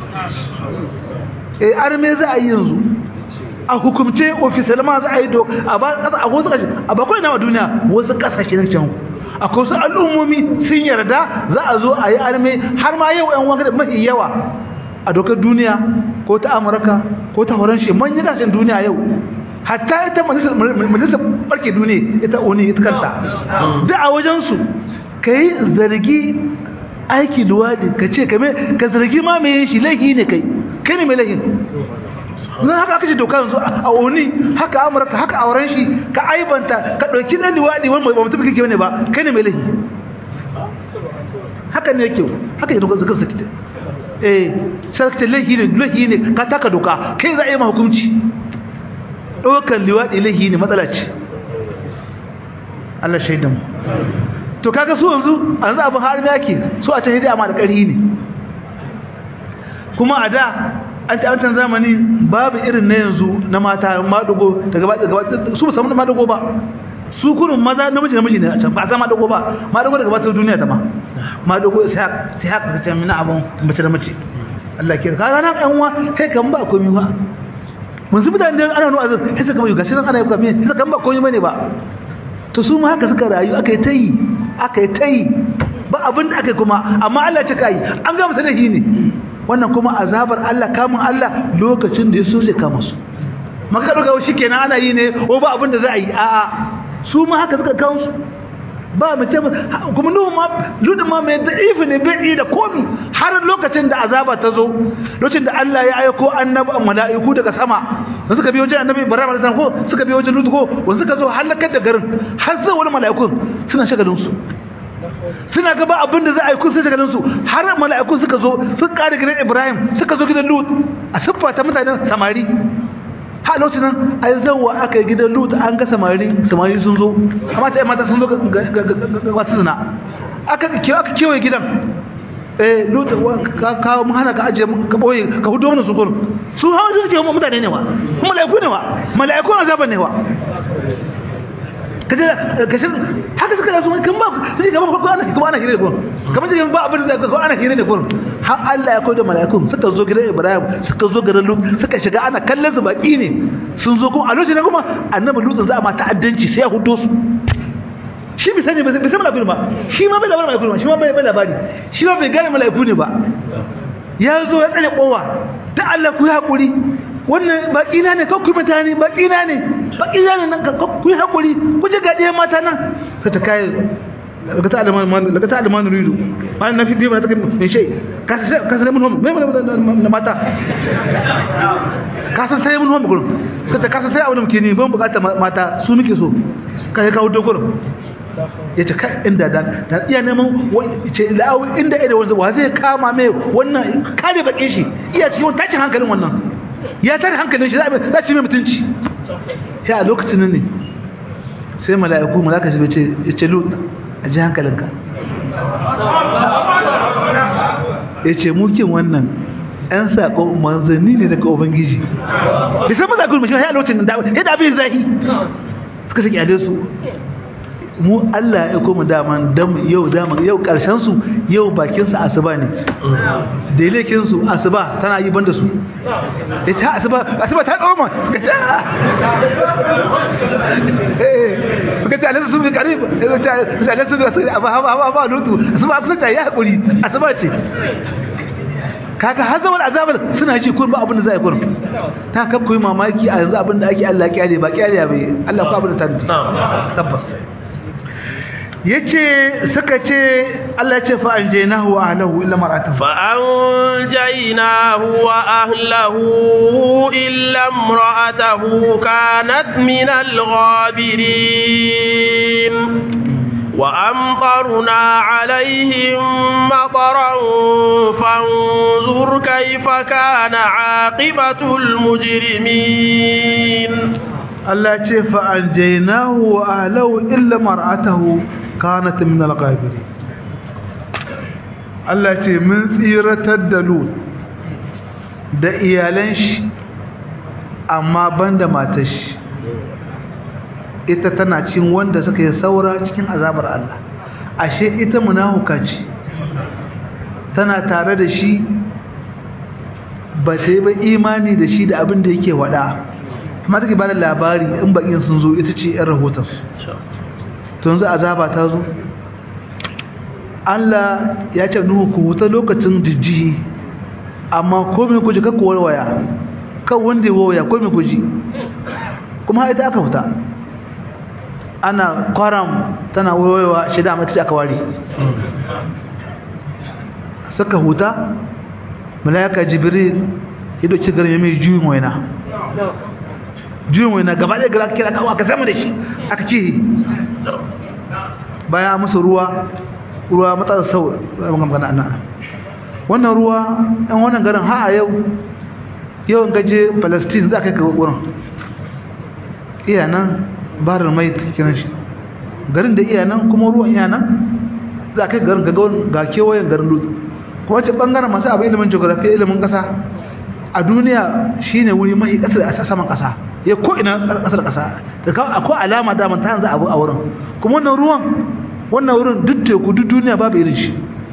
eh arme za a yi yanzu a hukumce ofisal ma za a yi do a ba kasa a wasu kasashe a bakwai na duniya wasu kasashe na can akwai wasu al'ummomi sun yarda za a zo a yi arme har ma yau yan wanka da mafi yawa a dokar duniya ko ta amurka ko ta horon shi manyan kasashen duniya yau hatta ita majalisar barke duniya ita oni ita kanta da a wajensu ka yi zargi aiki luwadi ka ce ka zargi ma mai shi laifi ne kai kai ne mai laifin na haka aka ce doka yanzu a oni haka amurka haka auren shi ka aibanta ka ɗauki na luwadi wani ba mutum kake ne ba kai ne mai laifi haka ne yake haka ya doka zakar sakita eh sai ka ce laifi ne laifi ne ka taka doka kai za a yi ma hukunci ɗaukar liwaɗi laifi ne matsala ce Allah shaidan to kaga su yanzu an za abin har yake su a can hidaya ma da ƙarhi ne kuma a da an ta wancan zamani babu irin na yanzu na mata maɗugo da gaba gaba su ba samu maɗugo ba su kurun maza namiji namiji ne a can ba a san maɗugo ba maɗugo da gabatar duniya ta ma maɗugo sai sai haka kace mina abun mace da mace Allah ke ka ga nan ɗan uwa kai kan ba komai ba mun zubi da ana nuna azur sai suka mai gashi nan ana yi komai sai kan ba komai bane ba to su ma haka suka rayu aka yi ta yi aka yi ta yi ba abin da aka yi kuma amma Allah ce ka yi an gama sanahi ne wannan kuma azabar Allah kamun Allah lokacin da ya so zai kama su maka ɗauka shi kenan ana yi ne ko ba abin da za a yi a'a su ma haka suka kawo su ba mu ce kuma nuhu ma ludin ma mai da'ifi ne bai da komi har lokacin da azaba ta zo lokacin da Allah ya aiko annabi mala'iku daga sama wanda suka biyo wajen annabi Ibrahim alaihi ko suka biyo wajen Lut ko wanda suka zo halakar da garin har sai wani mala'ikun suna shagalin su suna gaba abin da za a yi kun sai shagalin su har mala'iku suka zo suka kare gidan Ibrahim suka zo gidan Lut a siffa ta mutanen samari ha lokacin nan ai zawa aka yi gidan lut an ga samari samari sun zo amma ta mata sun zo ga wata suna aka aka kewaye gidan eh lut ka kawo mu hana ka aje ka boye ka hudo mana su gurin su hawa su ce mutane ne wa mala'iku ne wa mala'iku na zaban ne wa kaje kashin haka suka da su kan ba sai kamar ko ana kuma ana hire da gurin kamar sai ba abin da ko ana hire da gurin har Allah ya koyar da mala'ikun suka zo gidan Ibrahim suka zo garin Lut suka shiga ana kallon su baki ne sun zo kuma a lokacin kuma annabi Lut za a ma ta'addanci sai ya hudo su shi bai sani bai san mala'iku ba shi ma bai labarin mala'iku ba shi ma bai labari shi ma bai gane mala'iku ne ba ya zo ya tsare kowa ta Allah ku yi hakuri wannan baki na ne kakku mutane baki na ne baki na ne nan ku yi hakuri ku ji ga ɗaya mata nan sai ta kai daga ta alman daga ta alman rido wannan nafi biyu ba ta kai mai shai ka san mun homo mai na mata ka san sai mun homo gurin sai ta ka san sai abin da muke ni ban bukata mata su muke so ka yi kawo dogon ya ce kai inda da da iya neman ce la'awu inda ida wanzu wa zai kama mai wannan kare bakin shi iya cikin tashin hankalin wannan ya tare hankalin shi za ci mai mutunci ya a lokacin ne sai mala'iku malaka shi ce ya ce lut a ji hankalinka ya ce mukin wannan ‘yan saƙo manzanni ne daga ubangiji da sai maza kuma shi ya lokacin da ya da abin zahi suka shi kyale su mu Allah ya koma daman dam yau daman yau karshen su yau bakin su asuba ne da lekin su asuba tana yi banda su ita asuba asuba ta tsoma suka ce eh suka ce Allah su bi karib suka ce Allah su bi aba aba aba aba lutu asuba kusa ta ya hakuri asuba ce kaka har zaman azabar suna ji kun ba abin da za a yi kun ta kaf koyi mamaki a yanzu abin da ake Allah kyale ba kyale bai Allah ko abin da ta tabbas yace suka ce Allah ya ce fa anjaynahu wa ahlihi illa mar'atahu fa anjaynahu wa ahlihi illa imra'atahu kanat min al-ghabirin wa amtarna alaihim mataran fanzur kayfa kana aqibatul mujrimin Allah ce fa anjaynahu wa ahlihi illa mar'atahu kanat min al-ghabirin Allah ce mun tsiratar da Lut da iyalan shi amma banda matar shi ita tana cin wanda suka yi saura cikin azabar Allah ashe ita munafuka ce tana tare da shi ba ta yi ba imani da shi da abin da yake wada amma take ba da labari in bakin sun zo ita ce 'yan rahotonsu tun za azaba ta zo Allah ya ce nuhu ku wuta lokacin jijjihi amma komai kuji kakku warwaya kan wanda ya waya komai kuji kuma ita aka fita ana kwaram tana wayewa shida mata ce aka ware suka huta malaka jibril ya doki garin ya mai juyin waina juyin waina gaba ɗaya gara kira kawo aka zama da shi aka ce bayan musu ruwa ruwa matsalar sau magana ana wannan ruwa ɗan wannan garin ha a yau yau in gaje palestine za ka yi kawo wurin iya nan barar mai kiran shi garin da iya nan kuma ruwan iya nan za ka yi garin ga kewayen garin dutse kuma ce ɓangaren masu abin ilimin geografi ilimin ƙasa a duniya shine wuri mai ƙasar a saman ƙasa ya ko ina ƙasar ƙasa akwai alama daman ta yanzu abu a wurin kuma wannan ruwan wannan wurin duk teku duk duniya babu irin shi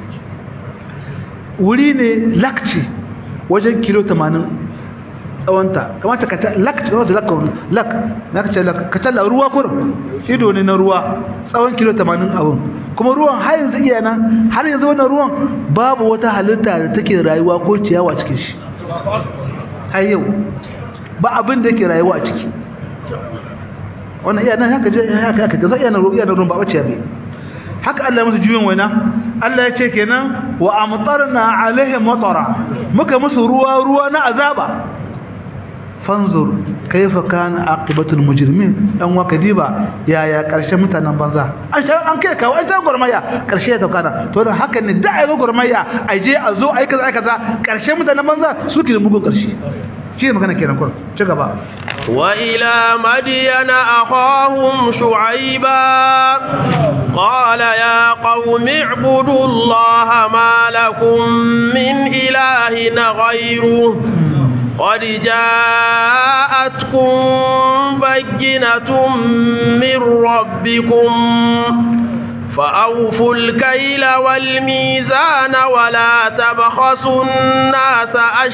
wuri ne lakci wajen kilo 80 tsawonta kamata ka ta lakci kamata lak lak na ka ce lak ka talla ruwa kurin ido ne na ruwa tsawon kilo 80 abun kuma ruwan har yanzu iya nan har yanzu wannan ruwan babu wata halitta da take rayuwa ko ciyawa cikin shi har yau ba abin da yake rayuwa a ciki wannan iya nan haka je haka haka ga iya nan ruwa iya nan ruwan ba wace bai haka Allah musu juyin waina Allah ya ce kenan wa amtarna alaihim matara muka musu ruwa ruwa na azaba fanzur kaifa kana aqibatul mujrimin dan waka diba yaya karshen mutanen banza an sha an kai kawo an sha gurmaya karshe ya taukana to dan haka ne da ai gurmaya ai je a zo ai kaza ai kaza karshen mutanen banza suke da mugun karshe shi magana kenan kur ci gaba wa ila madyana akhahum shu'aiba qala ya qaumi ibudullaha ma lakum min ilahin ghayruhu قد جاءتكم بينة من ربكم فأوفوا الكيل والميزان ولا تبخسوا الناس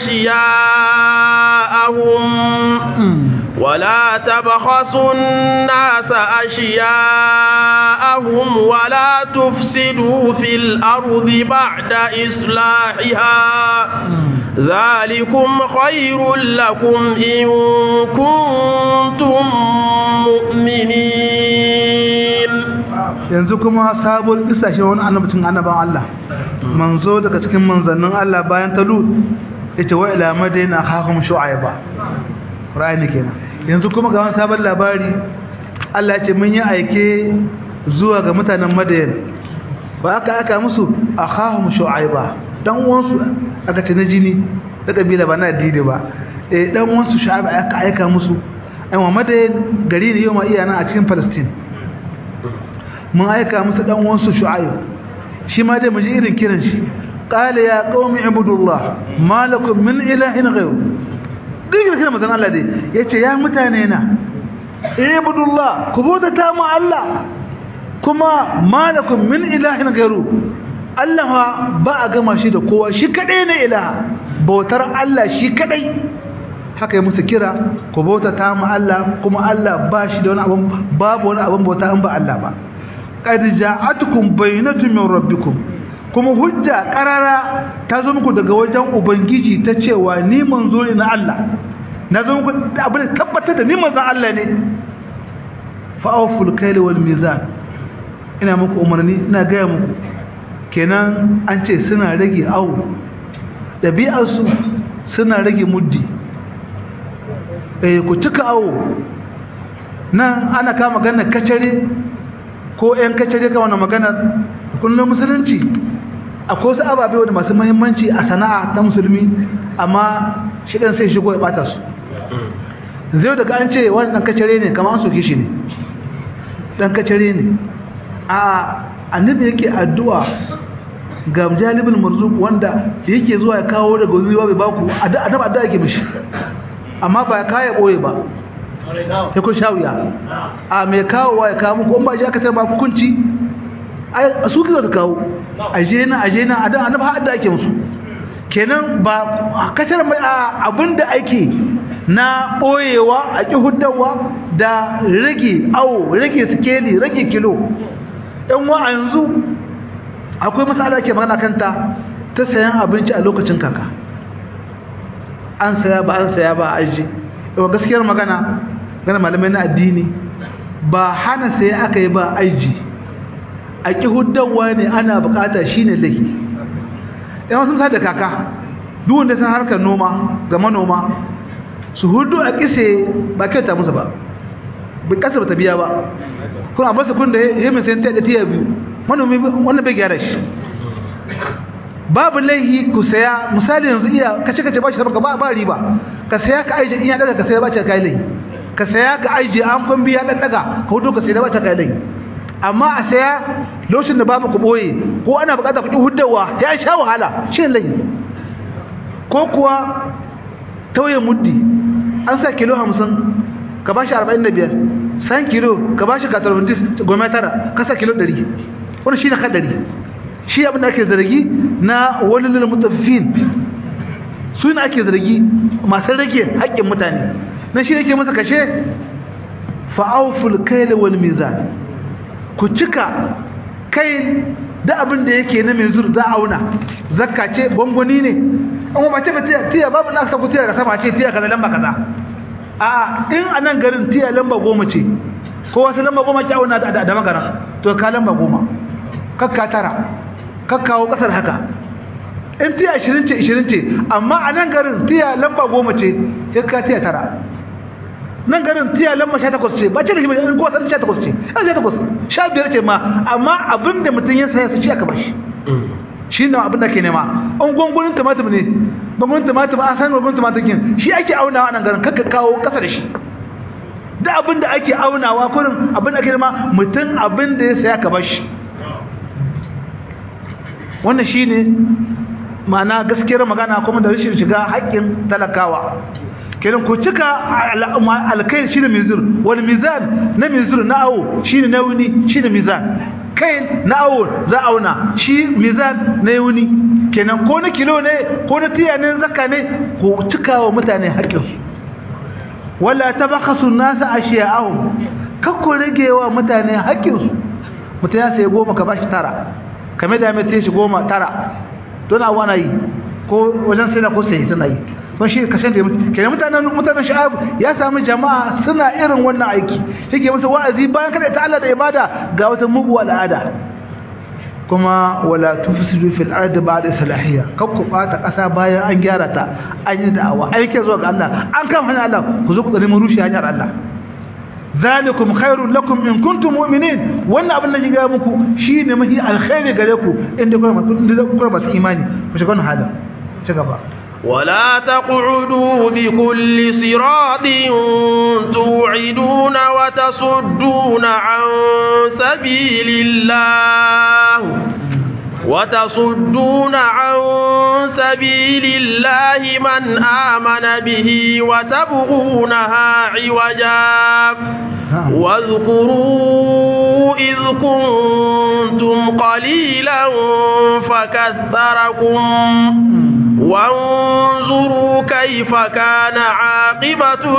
أشياءهم ولا تبخسوا الناس أشياءهم ولا تفسدوا في الأرض بعد إصلاحها ذلكم خير لكم إن كنتم مؤمنين yanzu kuma sabuwar kisa shi wani annabcin annaban Allah manzo daga cikin manzannin Allah bayan talut yace wa ila madaina akhahum shu'aiba Qur'ani kenan yanzu kuma ga wani sabon labari Allah ya ce mun yi aike zuwa ga mutanen Madayan ba aka aka musu akhahum shu'aiba dan uwansu aka ce na jini da kabila ba na addini ba eh dan uwansu shu'aiba aka aika musu ai Madayan gari ne yau ma iyana a cikin Palestine mun aika musu dan uwansu shu'aib shi ma dai mu ji irin kiran shi qala ya qaumi ibudullah ma lakum min ilahin ghayr duk kiran manzon Allah dai yace ya mutane na ibudullah ku bauta ta mu Allah kuma ma lakum min ilahin ghayru Allah ba a gama shi da kowa shi kadai ne ilaha bautar Allah shi kadai haka yi musu kira ku bauta ta mu Allah kuma Allah ba shi da wani abun babu wani abun bauta in ba Allah ba qad ja'atukum bayyinatun min rabbikum kuma hujja qarara ta zo muku daga wajen ubangiji ta cewa ni manzo ne na Allah na zo muku abin tabbatar da ni manzon Allah ne fa awful kayl wal mizan ina muku umarni ina ga muku kenan an ce suna rage awu dabi'ar su suna rage muddi eh ku cika awu nan ana kama ganin kacare ko ‘yan kacce ka wani magana kullum musulunci akwai wasu ababe wanda masu mahimmanci a sana'a ta musulmi amma shidan sai shigo ya bata su zai daga an ce wani ɗan kacare ne kama an soke shi ne ɗan kacare ne a annabi yake addu'a ga jalibin marzuk wanda yake zuwa ya kawo daga wani bai baku annabi addu'a yake mishi amma ba ya kaya ɓoye ba sai kun sha wuya a mai kawowa ya kawo muku in ba ji aka tarba hukunci a su kisa su kawo aje na aje na a dan annabi har da ake musu kenan ba kacar mai abinda ake na boyewa a ki huddawa da rage awo rage sikeli rage kilo yan wa a yanzu akwai masala ke magana kanta ta sayan abinci a lokacin kaka an saya ba an saya ba a aji yawan gaskiyar magana gana malamai na addini ba hana sai aka yi ba aiji a ƙi huddawa ne ana bukata shi ne laifi yawan sun da kaka duwanda sun harkar noma ga manoma su hudu a ƙise ba kyauta musu ba bai ƙasa ba ta biya ba kuma a basu kun da ya mai sayan ta da tiya biyu manomi wannan bai gyara shi babu laihi ku saya misali yanzu iya kace kace bashi ka ba ba riba ka saya ka aije in ya daga ka saya bashi kai laihi ka saya ka aije an kun biya dan daga ka hudo ka saya bashi kai laihi amma a saya lokacin da babu ku boye ko ana bukata ku huddawa ya sha wahala shi laihi ko kuwa tauye muddi an sa kilo 50 ka bashi 45 san kilo ka bashi 90 goma tara ka sa kilo 100 wannan shine kadari shi abin da ake zargi na walilul mutaffifin su ne ake zargi masu rage haƙƙin mutane na shi ne ke masa kashe fa'auful kaila wal mizan ku cika kai da abin da yake na mizur za a auna zakka ce gwangwani ne amma ba ce ba tiya babu na aka ku tiya ka sama ce tiya kaza lamba kaza a in a nan garin tiya lamba goma ce ko wasu lamba goma ce auna da magana to ka lamba goma kakka tara kakkawo kasar haka in tiya 20 ce 20 ce amma a nan garin tiya lamba goma ce ya ka tiya tara nan garin tiya lamba 18 ce ba ce da shi in ko san 18 ce an 18 15 ce ma amma abinda mutum ya saya su ci aka bashi shi ne abin da ke nema an gwangwanin tumatum ne gwangwanin tumatum an san gwangwanin tumatum kin shi ake aunawa a nan garin kakka kawo kasa da shi da abin da ake aunawa kurin abin da ake nema mutum abin da ya saya ka bashi wannan shine ma'ana gaskiyar magana kuma da rashin shiga haƙƙin talakawa kenan ku cika alkai shine mizur wal mizan na mizur na awo shine nauni shine mizan kai na awo za auna shi mizan na yauni kenan ko na kilo ne ko na tiya ne zakka ne ku cika wa mutane haƙƙinsu wala tabakhasu nasa ashiya'ahum kakku rage wa mutane haƙƙinsu mutum ya sai goma ka bashi tara kame da mai shi goma tara don awa na yi ko wajen sai da ko sai suna yi don shi kashin da kenan mutanen mutanen sha'ab ya sami jama'a suna irin wannan aiki yake musu wa'azi bayan kada ta Allah da ibada ga wata mugu al'ada kuma wala tufsidu fil ardi ba'da salahiyya kakku bata kasa bayan an gyara ta an yi da'awa aike zuwa ga Allah an kan hanyar Allah ku zo ku tsare mu rushe hanyar Allah zalikum khairul lakum in kuntum mu'minin wannan abin da shiga muku shine mafi alkhairi gare ku inda kuma inda kuma masu imani ku shiga wannan halin ci gaba ولا تقعدوا بكل صراط توعدون وتصدون عن سبيل الله وتصدون عن سبيل الله من آمن به وتبغونها عوجا واذكروا إذ كنتم قليلا فكثركم وانظروا كيف كان عاقبة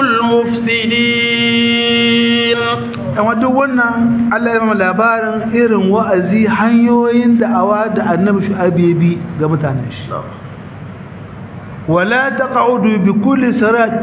المفسدين amma duk wannan Allah ya mama labarin irin wa'azi hanyoyin da'awa da annabi shu'abi bi ga mutanen shi wala taq'udu bi kulli sirat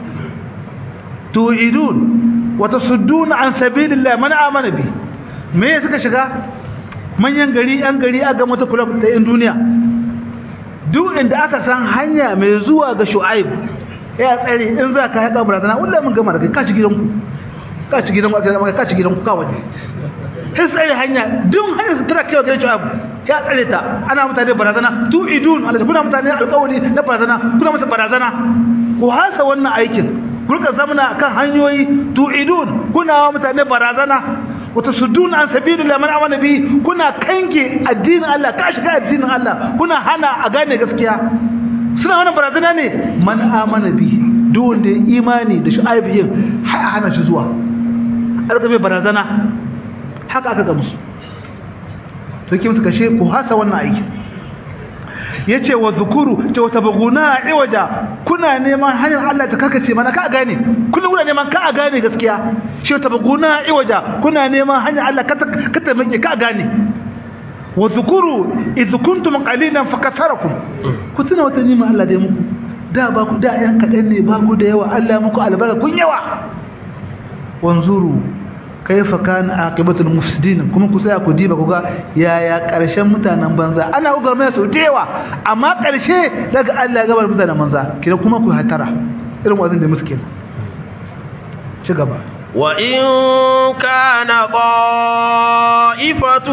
tu'idun wa tasuddun an sabilillah man amana bi me ya suka shiga manyan gari yan gari a ga mata kula da yan duniya duk inda aka san hanya mai zuwa ga shu'aib ya tsare in za ka haƙa barazana wallahi mun gama da kai ka ci gidanku ka ci gidan aka maka ka ci gidan ka waje sai sai hanya duk hanya su tara kai gidan shu'aib ya tsare ta ana mutane barazana tu idun Allah kuna mutane alƙawari na barazana kuna masa barazana ku hasa wannan aikin kurka zamana kan hanyoyi tu idun kuna wa mutane barazana wata sudun an sabilillah man amana bi kuna kange addinin Allah ka shiga addinin Allah kuna hana a gane gaskiya suna wannan barazana ne man amana bi duk wanda ya imani da shu'aib yin hana shi zuwa aka mai barazana haka aka gamsu to ki musu kashe ku hasa wannan aiki yace wa zukuru ce wata baguna iwaja kuna neman hanyar Allah ta karkace mana ka gane kullum kuna neman ka gane gaskiya ce wata baguna iwaja kuna neman hanyar Allah ka ta make ka gane wa zukuru iz kuntum qalilan fakatharakum ku tuna wata nima Allah da muku da ba ku da yan kadan ne ba ku da yawa Allah muku albarka kun yawa wanzuru kaifa kana aqibatul mufsidin kuma ku tsaya ku diba ku ga yaya karshen mutanen banza ana ugar mai sau dewa amma karshe daga Allah ya gabar mutanen banza kira kuma ku hatara irin wazin da miskin ci gaba وإن كان طائفة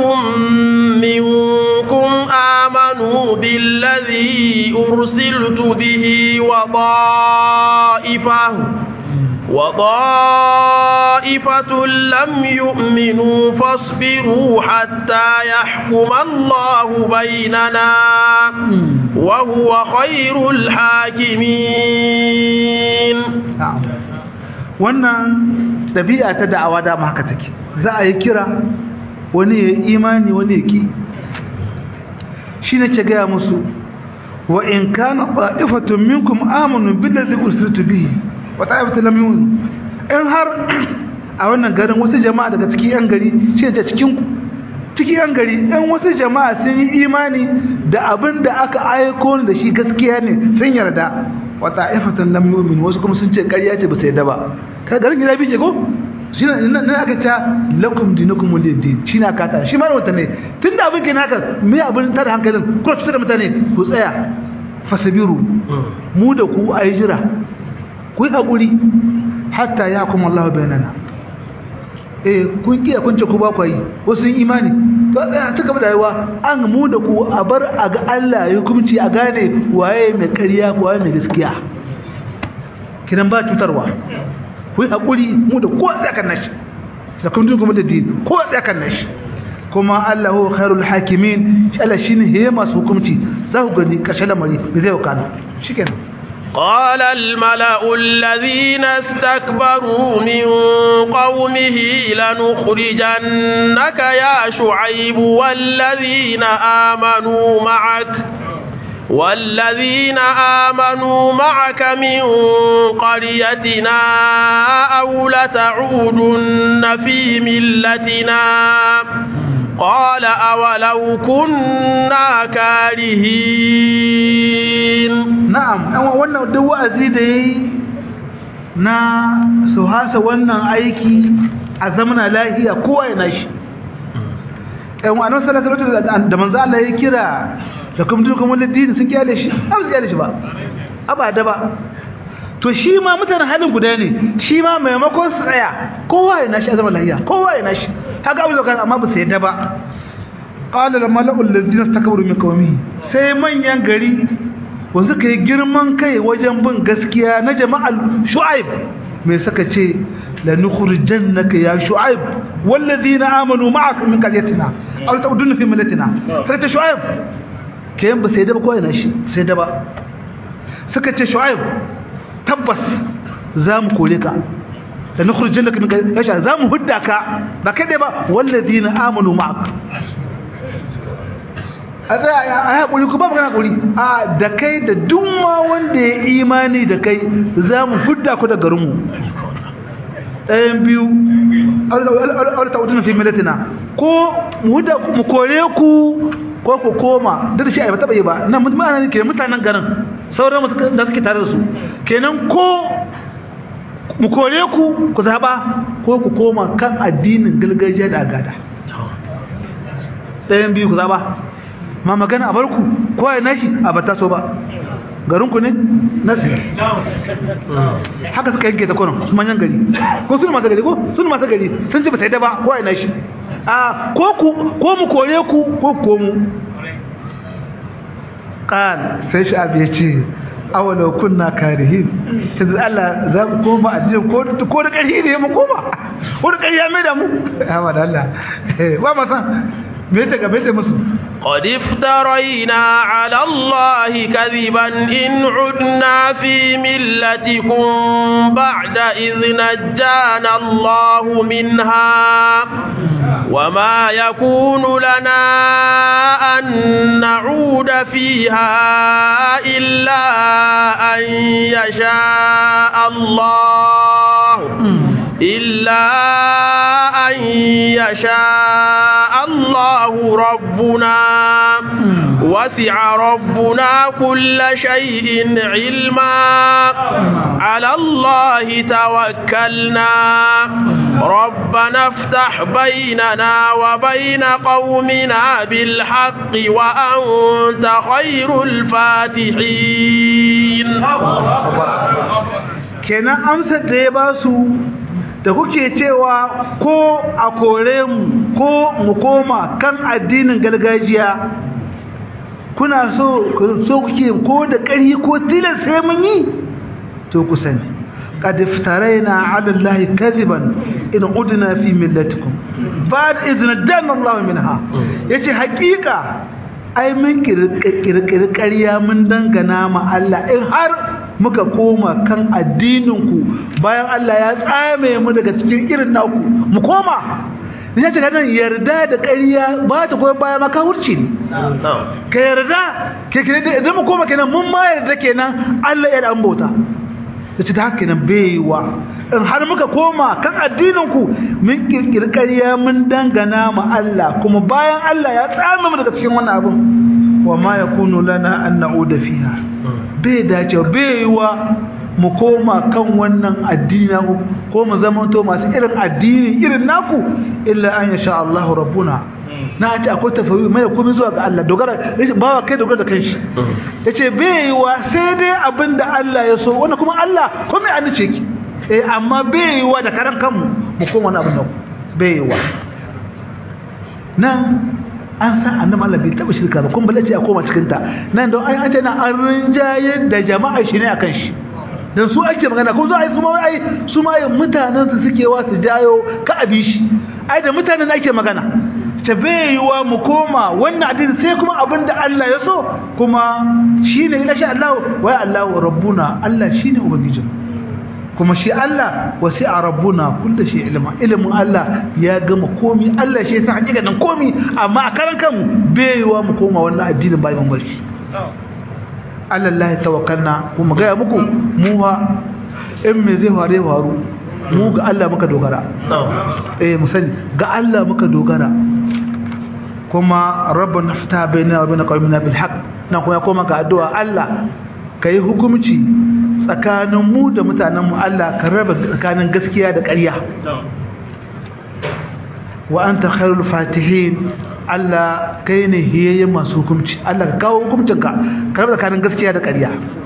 منكم آمنوا بالذي أرسلت به وطائفة وطائفة لم يؤمنوا فاصبروا حتى يحكم الله بيننا وهو خير الحاكمين wannan ɗabi'a ta da'awa dama haka take za a yi kira wani ya imani wani ya ki shi ne ce gaya musu wa in kana ta'ifatun minkum amanu billazi ursiltu bihi wa ta'ifatun lam yu'minu in har a wannan garin wasu jama'a daga cikin yan gari shi ne cikin cikin yan gari in wasu jama'a sun yi imani da abin da aka aiko da shi gaskiya ne sun yarda wa ta'ifatan lam yu'min wasu kuma sun ce ƙarya ce ba su yarda ba ka garin gida bi ce ko shi nan aka ta lakum dinukum waliyadin shi na kata shi ma wata ne tunda abin kenan haka me abin tada hankalin ko fitar da mutane ku tsaya fasabiru mu da ku ayi jira ku yi hakuri hatta ya kuma Allah bainana eh kun kiya kun ce ku ba ku yi wasu imani to tsaya ci gaba da rayuwa an mu da ku a bar a ga Allah ya hukunci a gane waye mai ƙarya waye mai gaskiya kidan ba cutarwa ku yi haƙuri mu da ko tsakan nashi da kuma tun kuma da din ko tsakan nashi kuma Allah huwa khairul hakimin shi Allah shine he masu hukunci za ku gani ƙarshen lamari bai zai wakana shikenan قال الملأ الذين استكبروا من قومه لنخرجنك يا شعيب والذين آمنوا معك والذين آمنوا معك من قريتنا أو لتعودن في ملتنا قال أولو كنا كارهين na'am ɗan wannan duk wa'azi da yayi na su hasa wannan aiki a zamana lahiya kowa ya nashi ɗan wa'anar salatu da manzo Allah ya kira da kuma dukkan wani dini sun kyale shi ba su kyale shi ba abada ba to shi ma mutanen halin guda ne shi ma maimakon su tsaya kowa ya nashi a zaman lahiya kowa ya nashi haka abu da amma ba su yadda ba qala al mala'u alladhina istakbaru min qawmihi sai manyan gari wanzu kai girman kai wajen bin gaskiya na jama'al shu'aib mai saka ce la nukhrijannaka ya shu'aib walladhina amanu ma'aka min qaryatina aw ta'uduna fi millatina sai ta shu'aib kayan ba sai da ba ko ina shi sai da ba suka ce shu'aib tabbas za mu kore ka da nukhrijannaka min qaryatina za mu hudda ka ba kai dai ba walladhina amanu ma'aka a tsaya a haƙuri ku ba magana haƙuri a da kai da duk ma wanda ya imani da kai za mu hudda ku da garinmu ɗayan biyu aure ta wutu na fi milatina ko mu kore ku ko ku koma duk da shi a yi taɓa yi ba na mutane ke mutanen garin sauran masu da suke tare da su kenan ko mu kore ku ku zaɓa ko ku koma kan addinin gargajiya da agada ɗayan biyu ku zaɓa ma magana a barku ko ya nashi a bata so ba garinku ne nasi haka suka yanke ta kwanan su manyan gari ko suna masu gari ko suna masu gari sun ce ba sai da ba ko ya nashi a ko ku ko mu kore ku ko ko mu kan sai shi abu ya ce awala kunna karihin ta da Allah za mu koma addini ko ko da ƙarfi ne mu koma ko da ƙarfi ya mai da mu amma da Allah ba ma san me ta gabe ta musu قد افترينا على الله كذبا إن عدنا في ملتكم بعد إذ نجانا الله منها وما يكون لنا أن نعود فيها إلا أن يشاء الله إلا أن يشاء الله ربنا وسع ربنا كل شيء علما على الله توكلنا ربنا افتح بيننا وبين قومنا بالحق وأنت خير الفاتحين kenan amsar da ya ba su da kuke cewa ko a kore mu ko mu koma kan addinin gargajiya kuna so so kuke ko da ƙarfi ko tilas sai mun yi to ku sani qad iftaraina 'ala allahi kadiban in udna fi millatikum ba'd idna janna allah minha yace haƙiƙa ai mun kirkiri ƙarya mun dangana ma Allah in har muka koma kan addininku bayan Allah ya tsame mu daga cikin irin naku mu koma ya ce nan yarda da ƙarya ba ta goyon baya maka wurci ne ka yarda ke idan mu koma kenan mun ma yarda kenan Allah ya da bauta da ci da haka kenan baiwa in har muka koma kan addininku mun kirkiri ƙarya mun dangana ma Allah kuma bayan Allah ya tsame mu daga cikin wannan abin wa ma yakunu lana an na'uda fiha bai dace bai yiwa mu koma kan wannan addini naku ko mu zamanto masu irin addini irin naku illa an yasha Allah rabbuna na ce akwai tafawi mai komai zuwa ga Allah dogara rashin bawa kai dogara da kanshi yace bai yiwa sai dai abinda Allah ya so wannan kuma Allah komai an ce ki eh amma bai yiwa da karan kanmu mu koma wannan abin naku bai yiwa nan an san annabi Allah bai taba shirka ba kun balle ce a koma cikin ta nan don an ce na an rinjaye da jama'a shi ne akan shi dan su ake magana ko zo ai su ma ai su ma ai mutanen su suke wa su jayo ka abi shi ai da mutanen ake magana ta bai yiwa mu koma wannan addini sai kuma abinda Allah ya so kuma shine ila sha Allah wa Allah rabbuna Allah shine ubangijin kuma shi Allah wasi'a rabbuna kullu shi ilma ilmin Allah ya gama komi Allah shi yasa hakikanin komi amma a karan kanmu bai yiwa mu koma wannan addinin bayan mulki Allah Allah tawakkalna kuma ga muku mu ha in me zai fare faru mu ga Allah muka dogara eh mu sani ga Allah muka dogara kuma rabbana fata bainana wa bain qaumina bil haqq na kuma koma ga addu'a Allah kai hukunci tsakanin mu da mutanen mu Allah ka raba tsakanin gaskiya da ƙarya wa anta khairul fatihin Allah kai ne hiyayyen masu hukunci Allah ka kawo hukuncinka ka raba tsakanin gaskiya da ƙarya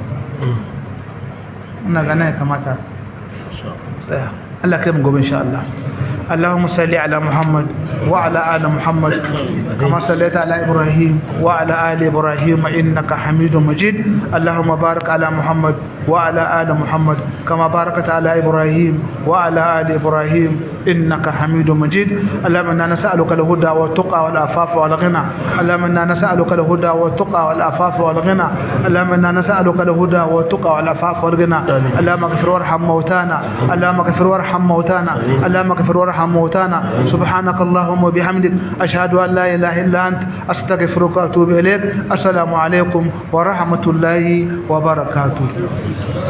ina gana ya kamata tsaya Allah kai mu gobe insha Allah اللهم صل على محمد وعلى آل محمد كما صليت على إبراهيم وعلى آل إبراهيم إنك حميد مجيد اللهم بارك على محمد وعلى آل محمد كما باركت على إبراهيم وعلى آل إبراهيم إنك حميد مجيد اللهم إنا نسألك الهدى والتقى والعفاف والغنى اللهم إنا نسألك الهدى والتقى والعفاف والغنى اللهم إنا نسألك الهدى والتقى والعفاف والغنى اللهم اغفر وارحم موتانا اللهم اغفر وارحم موتانا اللهم اغفر وارحم موتانا سبحانك اللهم وبحمدك أشهد أن لا إله إلا أنت أستغفرك وأتوب إليك السلام عليكم ورحمة الله وبركاته